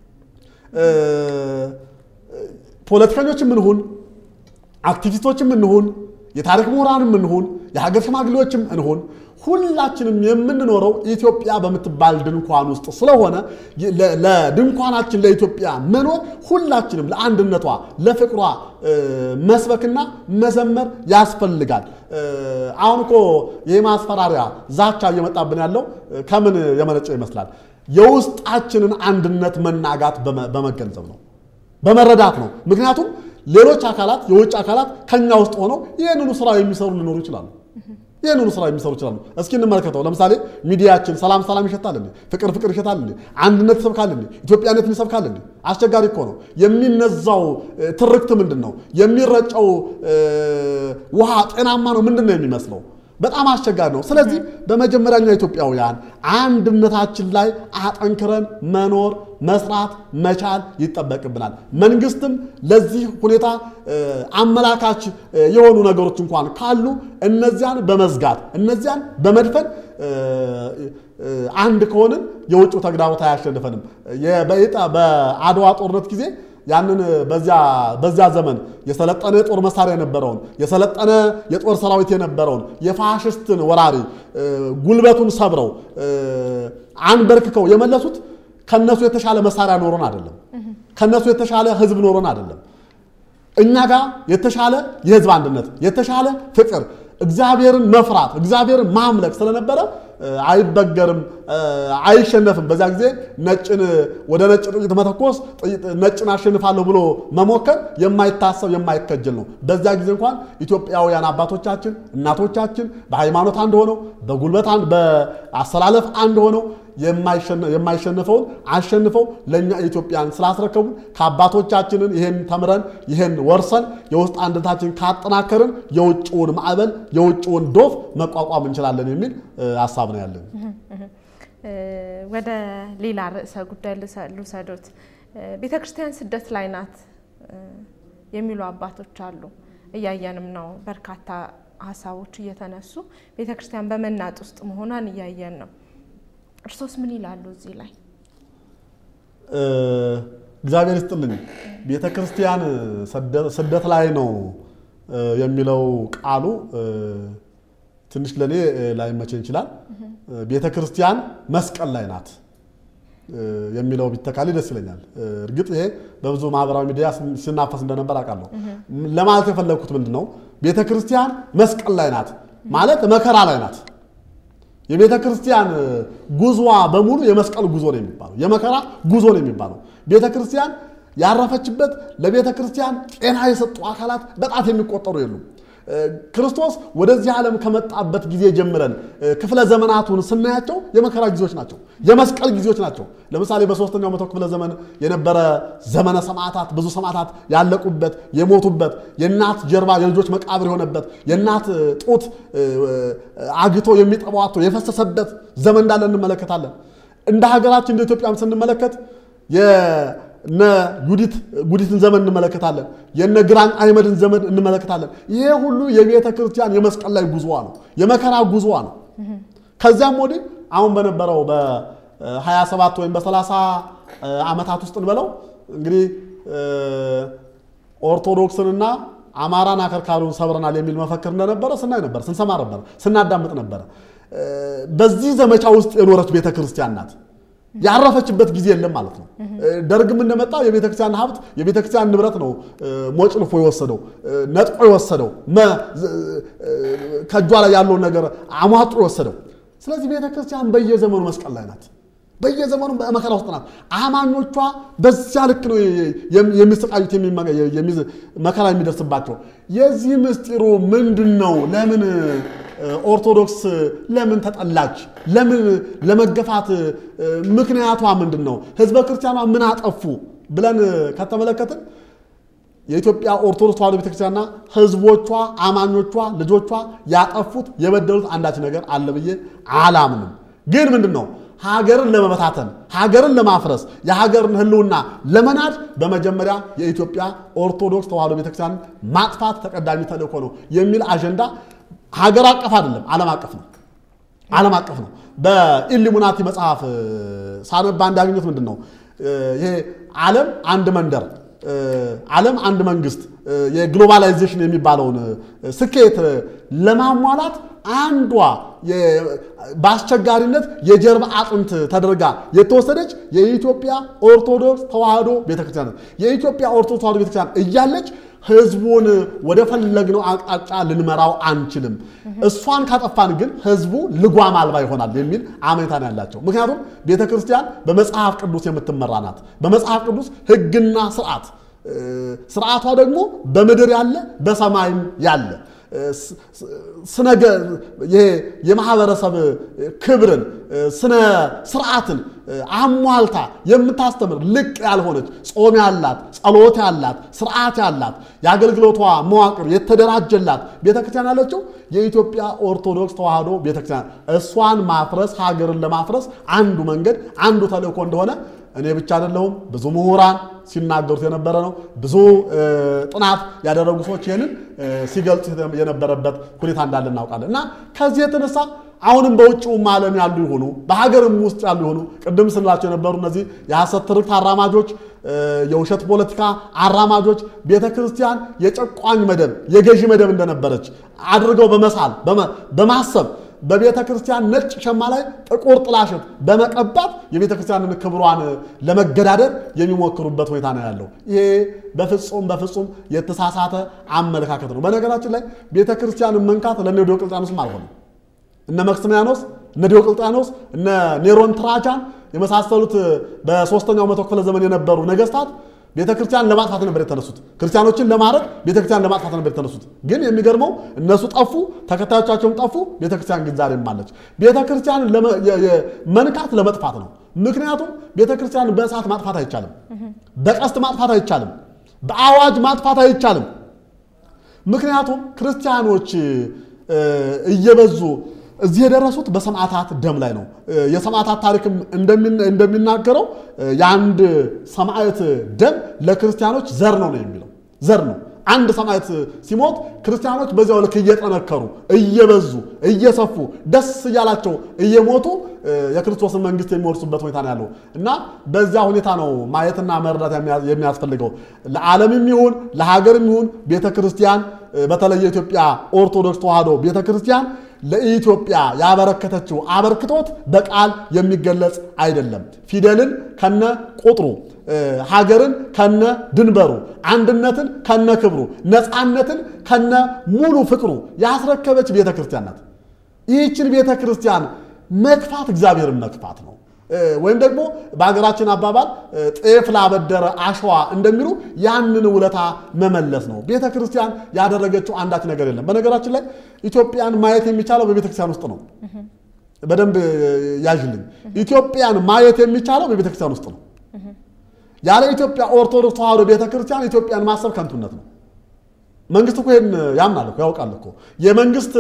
ፖለቲከኞችም እንሁን አክቲቪስቶችም እንሁን የታሪክ ምሁራንም እንሁን የሀገር ሽማግሌዎችም እንሁን ሁላችንም የምንኖረው ኢትዮጵያ በምትባል ድንኳን ውስጥ ስለሆነ ለድንኳናችን ለኢትዮጵያ መኖር ሁላችንም ለአንድነቷ ለፍቅሯ መስበክና መዘመር ያስፈልጋል። አሁን እኮ ይህ ማስፈራሪያ ዛቻ እየመጣብን ያለው ከምን የመነጨው ይመስላል? የውስጣችንን አንድነት መናጋት በመገንዘብ ነው፣ በመረዳት ነው። ምክንያቱም ሌሎች አካላት የውጭ አካላት ከኛ ውስጥ ሆነው ይህንኑ ስራ የሚሰሩ ሊኖሩ ይችላሉ። ይህንኑ ስራ የሚሰሩ ይችላሉ። እስኪ እንመልከተው። ለምሳሌ ሚዲያችን ሰላም ሰላም ይሸታል እንዴ? ፍቅር ፍቅር ይሸታል እንዴ? አንድነት ይሰብካል እንዴ? ኢትዮጵያነትን ይሰብካል እንዴ? አስቸጋሪ እኮ ነው። የሚነዛው ትርክት ምንድን ነው? የሚረጨው ውሃ ጤናማ ነው? ምንድን ነው የሚመስለው? በጣም አስቸጋሪ ነው። ስለዚህ በመጀመሪያኛ ኢትዮጵያውያን አንድነታችን ላይ አጠንክረን መኖር መስራት መቻል ይጠበቅብናል። መንግስትም ለዚህ ሁኔታ አመላካች የሆኑ ነገሮች እንኳን ካሉ እነዚያን በመዝጋት እነዚያን በመድፈን አንድ ከሆንን የውጭው ተግዳሮት አያሸንፈንም። በአድዋ ጦርነት ጊዜ ያንን በዚያ ዘመን የሰለጠነ የጦር መሳሪያ የነበረውን የሰለጠነ የጦር ሰራዊት የነበረውን የፋሽስትን ወራሪ ጉልበቱን ሰብረው አንበርክከው የመለሱት ከነሱ የተሻለ መሳሪያ ኖሮን አይደለም። ከነሱ የተሻለ ህዝብ ኖሮን አይደለም። እኛ ጋር የተሻለ የህዝብ አንድነት፣ የተሻለ ፍቅር፣ እግዚአብሔርን መፍራት፣ እግዚአብሔርን ማምለክ ስለነበረ አይበገርም፣ አይሸነፍም። በዚያ ጊዜ ነጭን ወደ ነጭ ጥይት መተኮስ ነጭን አሸንፋለሁ ብሎ መሞከር የማይታሰብ የማይከጀል ነው። በዚያ ጊዜ እንኳን ኢትዮጵያውያን አባቶቻችን እናቶቻችን በሃይማኖት አንድ ሆነው በጉልበት በአሰላለፍ አንድ ሆነው የማይሸነፈውን አሸንፈው ለእኛ ኢትዮጵያን ስላስረከቡ ከአባቶቻችንን ይሄን ተምረን ይሄን ወርሰን የውስጥ አንድነታችን ካጠናከርን የውጭውን ማዕበል የውጭውን ዶፍ መቋቋም እንችላለን የሚል ሀሳብ ነው ያለን። ወደ ሌላ ርዕሰ ጉዳይ ልውሰዶት። ቤተ ክርስቲያን ስደት ላይ ናት የሚሉ አባቶች አሉ። እያየንም ነው። በርካታ ሀሳቦች እየተነሱ ቤተ ክርስቲያን በመናጥ ውስጥ መሆኗን እያየን ነው። እርሶስ ምን ይላሉ እዚህ ላይ? እግዚአብሔር ይስጥልኝ። ቤተ ክርስቲያን ስደት ላይ ነው የሚለው ቃሉ ትንሽ ለእኔ ላይመቸኝ ይችላል። ቤተ ክርስቲያን መስቀል ላይ ናት የሚለው ቢተካል ደስ ይለኛል። እርግጥ ይሄ በብዙ ማህበራዊ ሚዲያ ሲናፈስ እንደነበር አውቃለሁ። ለማለት የፈለግኩት ምንድን ነው? ቤተ ክርስቲያን መስቀል ላይ ናት ማለት መከራ ላይ ናት። የቤተ ክርስቲያን ጉዞዋ በሙሉ የመስቀል ጉዞ ነው የሚባለው፣ የመከራ ጉዞ ነው የሚባለው። ቤተ ክርስቲያን ያረፈችበት ለቤተ ክርስቲያን ጤና የሰጡ አካላት በጣት የሚቆጠሩ የሉም። ክርስቶስ ወደዚህ ዓለም ከመጣበት ጊዜ ጀምረን ክፍለ ዘመናቱን ስናያቸው የመከራ ጊዜዎች ናቸው፣ የመስቀል ጊዜዎች ናቸው። ለምሳሌ በሶስተኛው መቶ ክፍለ ዘመን የነበረ ዘመነ ሰማዕታት፣ ብዙ ሰማዕታት ያለቁበት የሞቱበት፣ የእናት ጀርባ የልጆች መቃብር የሆነበት፣ የእናት ጡት አግቶ የሚጠባው አጥቶ የፈሰሰበት ዘመን እንዳለ እንመለከታለን። እንደ ሀገራችን እንደ ኢትዮጵያም ስንመለከት የነ ዩዲት ጉዲትን ዘመን እንመለከታለን። የነ ግራኝ አይመድን ዘመን እንመለከታለን። ይሄ ሁሉ የቤተ ክርስቲያን የመስቀል ላይ ጉዞዋ ነው፣ የመከራ ጉዞዋ ነው። ከዚያም ወዲህ አሁን በነበረው በ27 ወይም በ30 ዓመታት ውስጥ እንበለው እንግዲህ ኦርቶዶክስንና አማራን አከርካሪውን ሰብረናል የሚል መፈክር እንደነበረ ስናይ ነበር፣ ስንሰማ ነበር፣ ስናዳምጥ ነበረ። በዚህ ዘመቻ ውስጥ የኖረች ቤተ ክርስቲያን ናት። ያረፈችበት ጊዜ የለም ማለት ነው። ደርግም እንደመጣ የቤተክርስቲያን ሀብት የቤተክርስቲያን ንብረት ነው ሞጭልፎ የወሰደው ነጥቆ የወሰደው ከእጇ ላይ ያለውን ነገር አሟጦ የወሰደው። ስለዚህ ቤተክርስቲያን በየዘመኑ መስቀል ላይ ናት። በየዘመኑ በመከራ ውስጥ ናት። አማኞቿ በዚያ ልክ ነው የሚሰቃዩት፣ መከራ የሚደርስባቸው። የዚህ ምስጢሩ ምንድን ነው? ለምን ኦርቶዶክስ ለምን ተጠላች? ለምን ለመገፋት ምክንያቷ ምንድን ነው? ህዝበ ክርስቲያኗ ምን አጠፉ ብለን ከተመለከትን የኢትዮጵያ ኦርቶዶክስ ተዋሕዶ ቤተክርስቲያንና ህዝቦቿ፣ አማኞቿ፣ ልጆቿ ያጠፉት የበደሉት አንዳች ነገር አለ ብዬ አላምንም። ግን ምንድን ነው ሀገርን ለመበታተን ሀገርን ለማፍረስ የሀገርን ህልውና ለመናድ በመጀመሪያ የኢትዮጵያ ኦርቶዶክስ ተዋሕዶ ቤተክርስቲያን ማጥፋት ተቀዳሚ ተልእኮ ነው የሚል አጀንዳ ሀገር አቀፍ አይደለም፣ ዓለም አቀፍ ነው። ዓለም አቀፍ ነው። በኢሉሚናቲ መጽሐፍ ሳነባ እንዳገኘት ምንድን ነው ይሄ ዓለም አንድ መንደር፣ ዓለም አንድ መንግስት፣ የግሎባላይዜሽን የሚባለውን ስኬት ለማሟላት አንዷ በአስቸጋሪነት የጀርባ አጥንት ተደርጋ የተወሰደች የኢትዮጵያ ኦርቶዶክስ ተዋሕዶ ቤተክርስቲያን የኢትዮጵያ ኦርቶዶክስ ተዋሕዶ ቤተክርስቲያን እያለች ህዝቡን ወደ ፈለግነው አቅጣጫ ልንመራው አንችልም። እሷን ካጠፋን ግን ህዝቡ ልጓም አልባ ይሆናል የሚል አመኔታ ነው ያላቸው። ምክንያቱም ቤተ ክርስቲያን በመጽሐፍ ቅዱስ የምትመራ ናት። በመጽሐፍ ቅዱስ ህግና ስርዓት ስርዓቷ ደግሞ በምድር ያለ በሰማይም ያለ ስነገ ይሄ የማህበረሰብ ክብርን ስነ ስርዓትን አሟልታ የምታስተምር ልቅ ያልሆነች ጾም ያላት ጸሎት ያላት ስርዓት ያላት የአገልግሎቷ መዋቅር የተደራጀላት ቤተክርስቲያን ያለችው የኢትዮጵያ ኦርቶዶክስ ተዋሕዶ ቤተክርስቲያን። እሷን ማፍረስ ሀገርን ለማፍረስ አንዱ መንገድ አንዱ ተልእኮ እንደሆነ እኔ ብቻ አይደለሁም፣ ብዙ ምሁራን ሲናገሩት የነበረ ነው። ብዙ ጥናት ያደረጉ ሰዎች ይህንን ሲገልጹ የነበረበት ሁኔታ እንዳለ እናውቃለን። እና ከዚህ የተነሳ አሁንም በውጭውም ዓለም ያሉ ይሆኑ በሀገርም ውስጥ ያሉ ይሆኑ ቅድም ስንላቸው የነበሩ እነዚህ የሐሰት ትርክት አራማጆች፣ የውሸት ፖለቲካ አራማጆች ቤተ ክርስቲያን የጨቋኝ መደብ የገዢ መደብ እንደነበረች አድርገው በመሳል በማሰብ በቤተ ክርስቲያን ነጭ ሸማ ላይ ጥቁር ጥላሸት በመቀባት የቤተ ክርስቲያንን ክብሯን ለመገዳደር የሚሞክሩበት ሁኔታ ነው ያለው። ይሄ በፍጹም በፍጹም የተሳሳተ አመለካከት ነው። በነገራችን ላይ ቤተ ክርስቲያንን መንካት ለእነ ዲዮቅልጥያኖስም አልሆነም። እነ መክስሚያኖስ፣ እነ ዲዮቅልጥያኖስ፣ እነ ኔሮን ትራጃን የመሳሰሉት በሶስተኛው መቶ ክፍለ ዘመን የነበሩ ነገስታት ቤተ ክርስቲያን ለማጥፋት ነበር የተነሱት። ክርስቲያኖችን ለማድረግ ቤተ ክርስቲያን ለማጥፋት ነበር የተነሱት። ግን የሚገርመው እነሱ ጠፉ፣ ተከታዮቻቸውም ጠፉ። ቤተ ክርስቲያን ግን ዛሬም አለች። ቤተ ክርስቲያንን መንካት ለመጥፋት ነው። ምክንያቱም ቤተ ክርስቲያንን በእሳት ማጥፋት አይቻልም፣ በቀስት ማጥፋት አይቻልም፣ በአዋጅ ማጥፋት አይቻልም። ምክንያቱም ክርስቲያኖች እየበዙ እዚህ የደረሱት በሰማዕታት ደም ላይ ነው። የሰማዕታት ታሪክም እንደሚናገረው የአንድ ሰማዕት ደም ለክርስቲያኖች ዘር ነው ነው የሚለው ዘር ነው። አንድ ሰማዕት ሲሞት ክርስቲያኖች በዚያው ልክ እየጠነከሩ እየበዙ እየሰፉ ደስ እያላቸው እየሞቱ የክርስቶስን መንግስት የሚወርሱበት ሁኔታ ነው ያለው እና በዚያ ሁኔታ ነው ማየትና መረዳት የሚያስፈልገው። ለዓለምም ይሁን ለሀገርም ይሁን ቤተ ክርስቲያን በተለይ የኢትዮጵያ ኦርቶዶክስ ተዋሕዶ ቤተ ክርስቲያን ለኢትዮጵያ ያበረከተችው አበርክቶት በቃል የሚገለጽ አይደለም። ፊደልን ከነ ቁጥሩ፣ ሀገርን ከነ ድንበሩ፣ አንድነትን ከነ ክብሩ፣ ነፃነትን ከነ ሙሉ ፍቅሩ ያስረከበች ቤተ ክርስቲያን ናት። ይህችን ቤተ ክርስቲያን መግፋት እግዚአብሔርን መግፋት ነው። ወይም ደግሞ በሀገራችን አባባል ጤፍ ላበደረ አሸዋ እንደሚሉ ያንን ውለታ መመለስ ነው። ቤተ ክርስቲያን ያደረገችው አንዳች ነገር የለም። በነገራችን ላይ ኢትዮጵያን ማየት የሚቻለው በቤተ ክርስቲያን ውስጥ ነው። በደንብ ያዥልኝ። ኢትዮጵያን ማየት የሚቻለው በቤተ ክርስቲያን ውስጥ ነው። ያለ ኢትዮጵያ ኦርቶዶክስ ተዋሕዶ ቤተ ክርስቲያን ኢትዮጵያን ማሰብ ከንቱነት ነው። መንግስት እኮ ይሄን ያምናል እኮ ያውቃል እኮ የመንግስት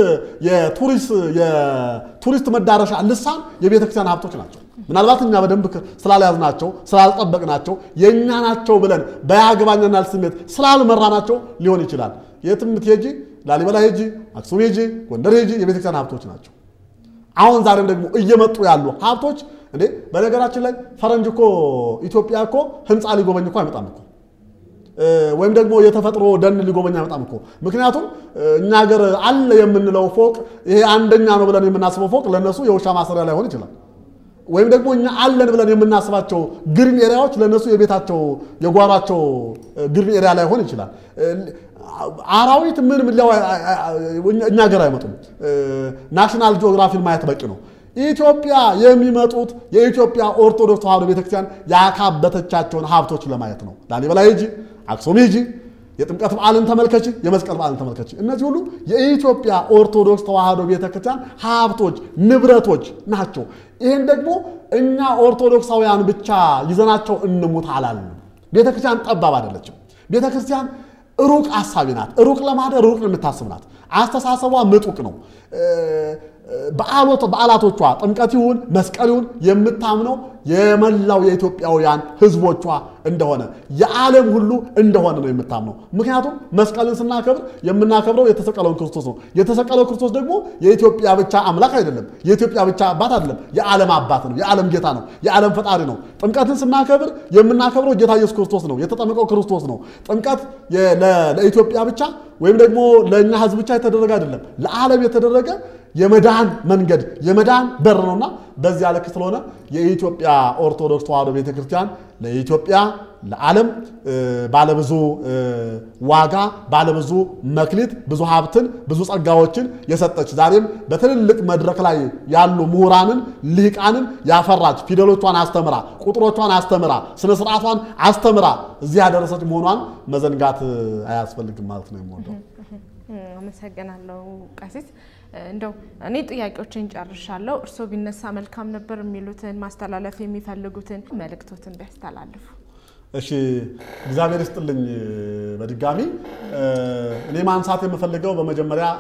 የቱሪስት መዳረሻ ልሳን የቤተ ክርስቲያን ሀብቶች ናቸው። ምናልባት እኛ በደንብ ስላልያዝናቸው ስላልጠበቅናቸው የእኛ ናቸው ብለን በያገባኛናል ስሜት ስላልመራናቸው ሊሆን ይችላል። የትም ሄጂ፣ ላሊበላ ሄጂ፣ አክሱም ሄጂ፣ ጎንደር ሄጂ የቤተክርስቲያን ሀብቶች ናቸው። አሁን ዛሬም ደግሞ እየመጡ ያሉ ሀብቶች እንዴ በነገራችን ላይ ፈረንጅ እኮ ኢትዮጵያ እኮ ህንፃ ሊጎበኝ እኮ አይመጣም እኮ ወይም ደግሞ የተፈጥሮ ደን ሊጎበኝ አይመጣም እኮ። ምክንያቱም እኛ ሀገር አለ የምንለው ፎቅ ይሄ አንደኛ ነው ብለን የምናስበው ፎቅ ለእነሱ የውሻ ማሰሪያ ላይሆን ይችላል። ወይም ደግሞ እኛ አለን ብለን የምናስባቸው ግሪን ኤሪያዎች ለእነሱ የቤታቸው የጓሯቸው ግሪን ኤሪያ ላይሆን ይችላል። አራዊት ምን እኛ ሀገር አይመጡም። ናሽናል ጂኦግራፊን ማየት በቂ ነው። ኢትዮጵያ የሚመጡት የኢትዮጵያ ኦርቶዶክስ ተዋሕዶ ቤተክርስቲያን ያካበተቻቸውን ሀብቶች ለማየት ነው። ላሊበላ ሂጂ፣ አክሱም ሂጂ፣ የጥምቀት በዓልን ተመልከች፣ የመስቀል በዓልን ተመልከች። እነዚህ ሁሉ የኢትዮጵያ ኦርቶዶክስ ተዋሕዶ ቤተክርስቲያን ሀብቶች፣ ንብረቶች ናቸው። ይህን ደግሞ እኛ ኦርቶዶክሳውያን ብቻ ይዘናቸው እንሙት አላልንም። ቤተክርስቲያን ጠባብ አይደለችም። ቤተክርስቲያን ሩቅ አሳቢ ናት። ሩቅ ለማደር ሩቅ የምታስብ ናት። አስተሳሰቧ ምጡቅ ነው። በዓላቶቿ ጥምቀት ይሁን መስቀል ይሁን የምታምነው የመላው የኢትዮጵያውያን ሕዝቦቿ እንደሆነ የዓለም ሁሉ እንደሆነ ነው የምታምነው። ምክንያቱም መስቀልን ስናከብር የምናከብረው የተሰቀለውን ክርስቶስ ነው። የተሰቀለው ክርስቶስ ደግሞ የኢትዮጵያ ብቻ አምላክ አይደለም፣ የኢትዮጵያ ብቻ አባት አይደለም፣ የዓለም አባት ነው፣ የዓለም ጌታ ነው፣ የዓለም ፈጣሪ ነው። ጥምቀትን ስናከብር የምናከብረው ጌታ ኢየሱስ ክርስቶስ ነው፣ የተጠመቀው ክርስቶስ ነው። ጥምቀት ለኢትዮጵያ ብቻ ወይም ደግሞ ለእኛ ሕዝብ ብቻ የተደረገ አይደለም፣ ለዓለም የተደረገ የመዳን መንገድ የመዳን በር ነውና በዚያ ልክ ስለሆነ የኢትዮጵያ ኦርቶዶክስ ተዋሕዶ ቤተክርስቲያን ለኢትዮጵያ ለዓለም ባለብዙ ዋጋ ባለብዙ መክሊት ብዙ ሀብትን ብዙ ጸጋዎችን የሰጠች ዛሬም በትልልቅ መድረክ ላይ ያሉ ምሁራንን ልሂቃንን ያፈራች ፊደሎቿን አስተምራ ቁጥሮቿን አስተምራ ስነ ስርዓቷን አስተምራ እዚህ ያደረሰች መሆኗን መዘንጋት አያስፈልግም ማለት ነው የምወደው። አመሰግናለሁ ቀሲስ። እንደው እኔ ጥያቄዎችን ጨርሻለሁ። እርስዎ ቢነሳ መልካም ነበር የሚሉትን ማስተላለፍ የሚፈልጉትን መልእክቶትን ቢያስተላልፉ። እሺ፣ እግዚአብሔር ይስጥልኝ። በድጋሚ እኔ ማንሳት የምፈልገው በመጀመሪያ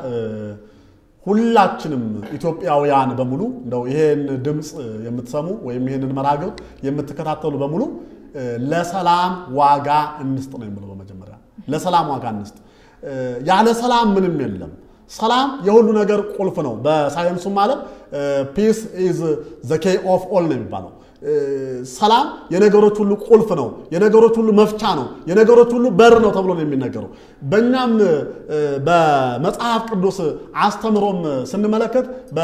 ሁላችንም ኢትዮጵያውያን በሙሉ እንደው ይሄን ድምፅ የምትሰሙ ወይም ይሄንን መራግብ የምትከታተሉ በሙሉ ለሰላም ዋጋ እንስጥ ነው የምለው። በመጀመሪያ ለሰላም ዋጋ እንስጥ። ያለ ሰላም ምንም የለም። ሰላም የሁሉ ነገር ቁልፍ ነው። በሳይንሱም ዓለም ፒስ ኢዝ ዘ ኬይ ኦፍ ኦል ነው የሚባለው። ሰላም የነገሮች ሁሉ ቁልፍ ነው፣ የነገሮች ሁሉ መፍቻ ነው፣ የነገሮች ሁሉ በር ነው ተብሎ ነው የሚነገረው። በእኛም በመጽሐፍ ቅዱስ አስተምሮም ስንመለከት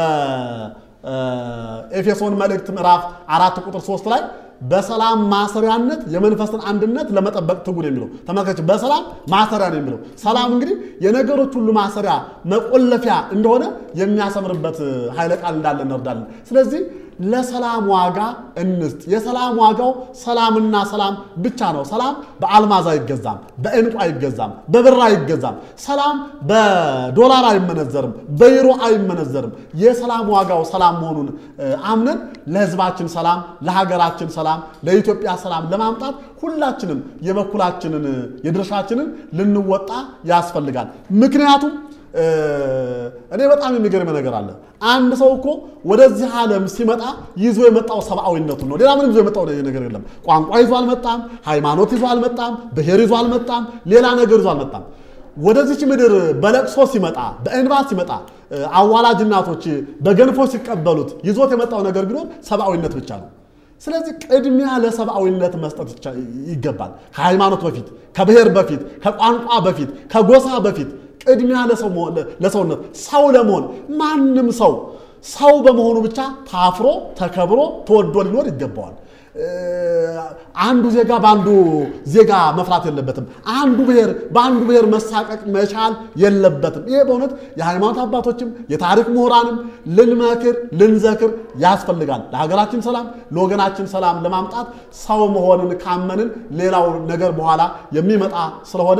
በኤፌሶን መልእክት ምዕራፍ አራት ቁጥር ሶስት ላይ በሰላም ማሰሪያነት የመንፈስን አንድነት ለመጠበቅ ትጉ ነው የሚለው። ተመልከች፣ በሰላም ማሰሪያ ነው የሚለው። ሰላም እንግዲህ የነገሮች ሁሉ ማሰሪያ መቆለፊያ እንደሆነ የሚያሰምርበት ኃይለ ቃል እንዳለ እንወርዳለን። ስለዚህ ለሰላም ዋጋ እንስጥ። የሰላም ዋጋው ሰላምና ሰላም ብቻ ነው። ሰላም በአልማዝ አይገዛም፣ በእንቁ አይገዛም፣ በብር አይገዛም። ሰላም በዶላር አይመነዘርም፣ በዩሮ አይመነዘርም። የሰላም ዋጋው ሰላም መሆኑን አምነን ለሕዝባችን ሰላም፣ ለሀገራችን ሰላም፣ ለኢትዮጵያ ሰላም ለማምጣት ሁላችንም የበኩላችንን የድርሻችንን ልንወጣ ያስፈልጋል። ምክንያቱም እኔ በጣም የሚገርም ነገር አለ። አንድ ሰው እኮ ወደዚህ ዓለም ሲመጣ ይዞ የመጣው ሰብአዊነቱን ነው። ሌላ ምንም ይዞ የመጣው ነገር የለም። ቋንቋ ይዞ አልመጣም። ሃይማኖት ይዞ አልመጣም። ብሔር ይዞ አልመጣም። ሌላ ነገር ይዞ አልመጣም። ወደዚች ምድር በለቅሶ ሲመጣ፣ በእንባ ሲመጣ፣ አዋላጅ እናቶች በገንፎ ሲቀበሉት ይዞት የመጣው ነገር ቢኖር ሰብአዊነት ብቻ ነው። ስለዚህ ቅድሚያ ለሰብአዊነት መስጠት ይገባል። ከሃይማኖት በፊት፣ ከብሔር በፊት፣ ከቋንቋ በፊት፣ ከጎሳ በፊት ቅድሚያ ለሰውነት ሰው ለመሆን ማንም ሰው ሰው በመሆኑ ብቻ ታፍሮ ተከብሮ ተወዶ ሊኖር ይገባዋል። አንዱ ዜጋ በአንዱ ዜጋ መፍራት የለበትም። አንዱ ብሔር በአንዱ ብሔር መሳቀቅ መቻል የለበትም። ይሄ በእውነት የሃይማኖት አባቶችም የታሪክ ምሁራንም ልንመክር ልንዘክር ያስፈልጋል። ለሀገራችን ሰላም ለወገናችን ሰላም ለማምጣት ሰው መሆንን ካመንን ሌላው ነገር በኋላ የሚመጣ ስለሆነ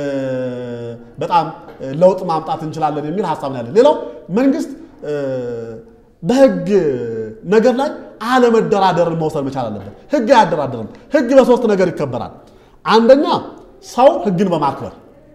በጣም ለውጥ ማምጣት እንችላለን የሚል ሀሳብ ነው ያለን። ሌላው መንግስት በህግ ነገር ላይ አለመደራደርን መውሰድ መቻል አለበት። ህግ አያደራደርም። ህግ በሶስት ነገር ይከበራል። አንደኛ ሰው ህግን በማክበር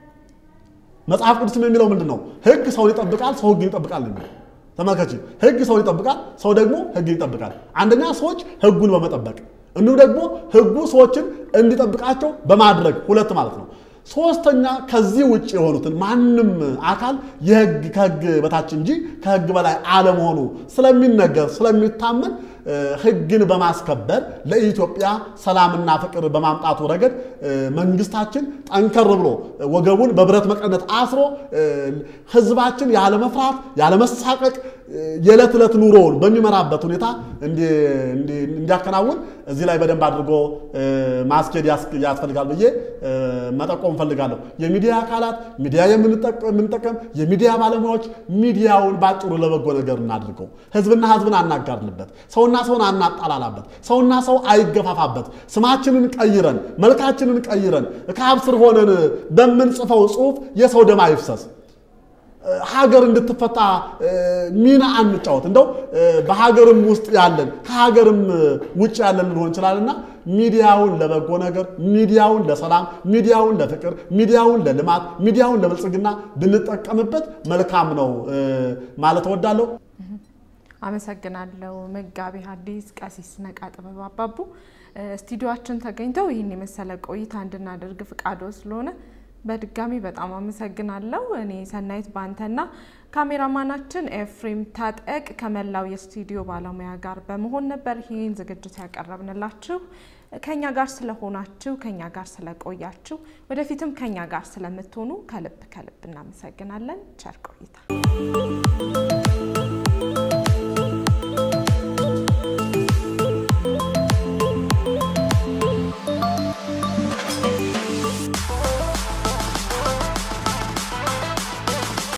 መጽሐፍ ቅዱስም የሚለው ምንድን ነው? ህግ ሰውን ይጠብቃል፣ ሰው ህግን ይጠብቃል ነው የሚለው። ተመልከች፣ ህግ ሰውን ይጠብቃል፣ ሰው ደግሞ ህግን ይጠብቃል። አንደኛ ሰዎች ህጉን በመጠበቅ እንዲሁም ደግሞ ህጉ ሰዎችን እንዲጠብቃቸው በማድረግ ሁለት ማለት ነው። ሶስተኛ ከዚህ ውጭ የሆኑትን ማንም አካል የህግ ከህግ በታች እንጂ ከህግ በላይ አለመሆኑ ስለሚነገር ስለሚታመን ህግን በማስከበር ለኢትዮጵያ ሰላምና ፍቅር በማምጣቱ ረገድ መንግስታችን ጠንከር ብሎ ወገቡን በብረት መቀነት አስሮ ህዝባችን ያለመፍራት ያለመሳቀቅ የዕለት ዕለት ኑሮውን በሚመራበት ሁኔታ እንዲያከናውን እዚህ ላይ በደንብ አድርጎ ማስኬድ ያስፈልጋል ብዬ መጠቆም እፈልጋለሁ። የሚዲያ አካላት ሚዲያ የምንጠቀም የሚዲያ ባለሙያዎች ሚዲያውን ባጭሩ ለበጎ ነገር እናድርገው። ህዝብና ህዝብን አናጋድልበት። ሰውና ሰውን አናጣላላበት። ሰውና ሰው አይገፋፋበት። ስማችንን ቀይረን መልካችንን ቀይረን ከአብ ስር ሆነን በምንጽፈው ጽሁፍ የሰው ደም አይፍሰስ። ሀገር እንድትፈታ ሚና አንጫወት። እንደው በሀገርም ውስጥ ያለን ከሀገርም ውጭ ያለን ልንሆን እንችላልና ሚዲያውን ለበጎ ነገር፣ ሚዲያውን ለሰላም፣ ሚዲያውን ለፍቅር፣ ሚዲያውን ለልማት፣ ሚዲያውን ለብልጽግና ብንጠቀምበት መልካም ነው ማለት እወዳለሁ። አመሰግናለሁ። መጋቢ ሐዲስ ቀሲስ ነቃ ጥበብ አባቡ ስቱዲዮአችን ተገኝተው ይህን የመሰለ ቆይታ እንድናደርግ ፍቃዶ ስለሆነ በድጋሚ በጣም አመሰግናለሁ። እኔ ሰናይት ባንተና ካሜራማናችን ኤፍሬም ታጠቅ ከመላው የስቱዲዮ ባለሙያ ጋር በመሆን ነበር ይህን ዝግጅት ያቀረብንላችሁ። ከኛ ጋር ስለሆናችሁ፣ ከኛ ጋር ስለቆያችሁ፣ ወደፊትም ከኛ ጋር ስለምትሆኑ ከልብ ከልብ እናመሰግናለን። ቸር ቆይታ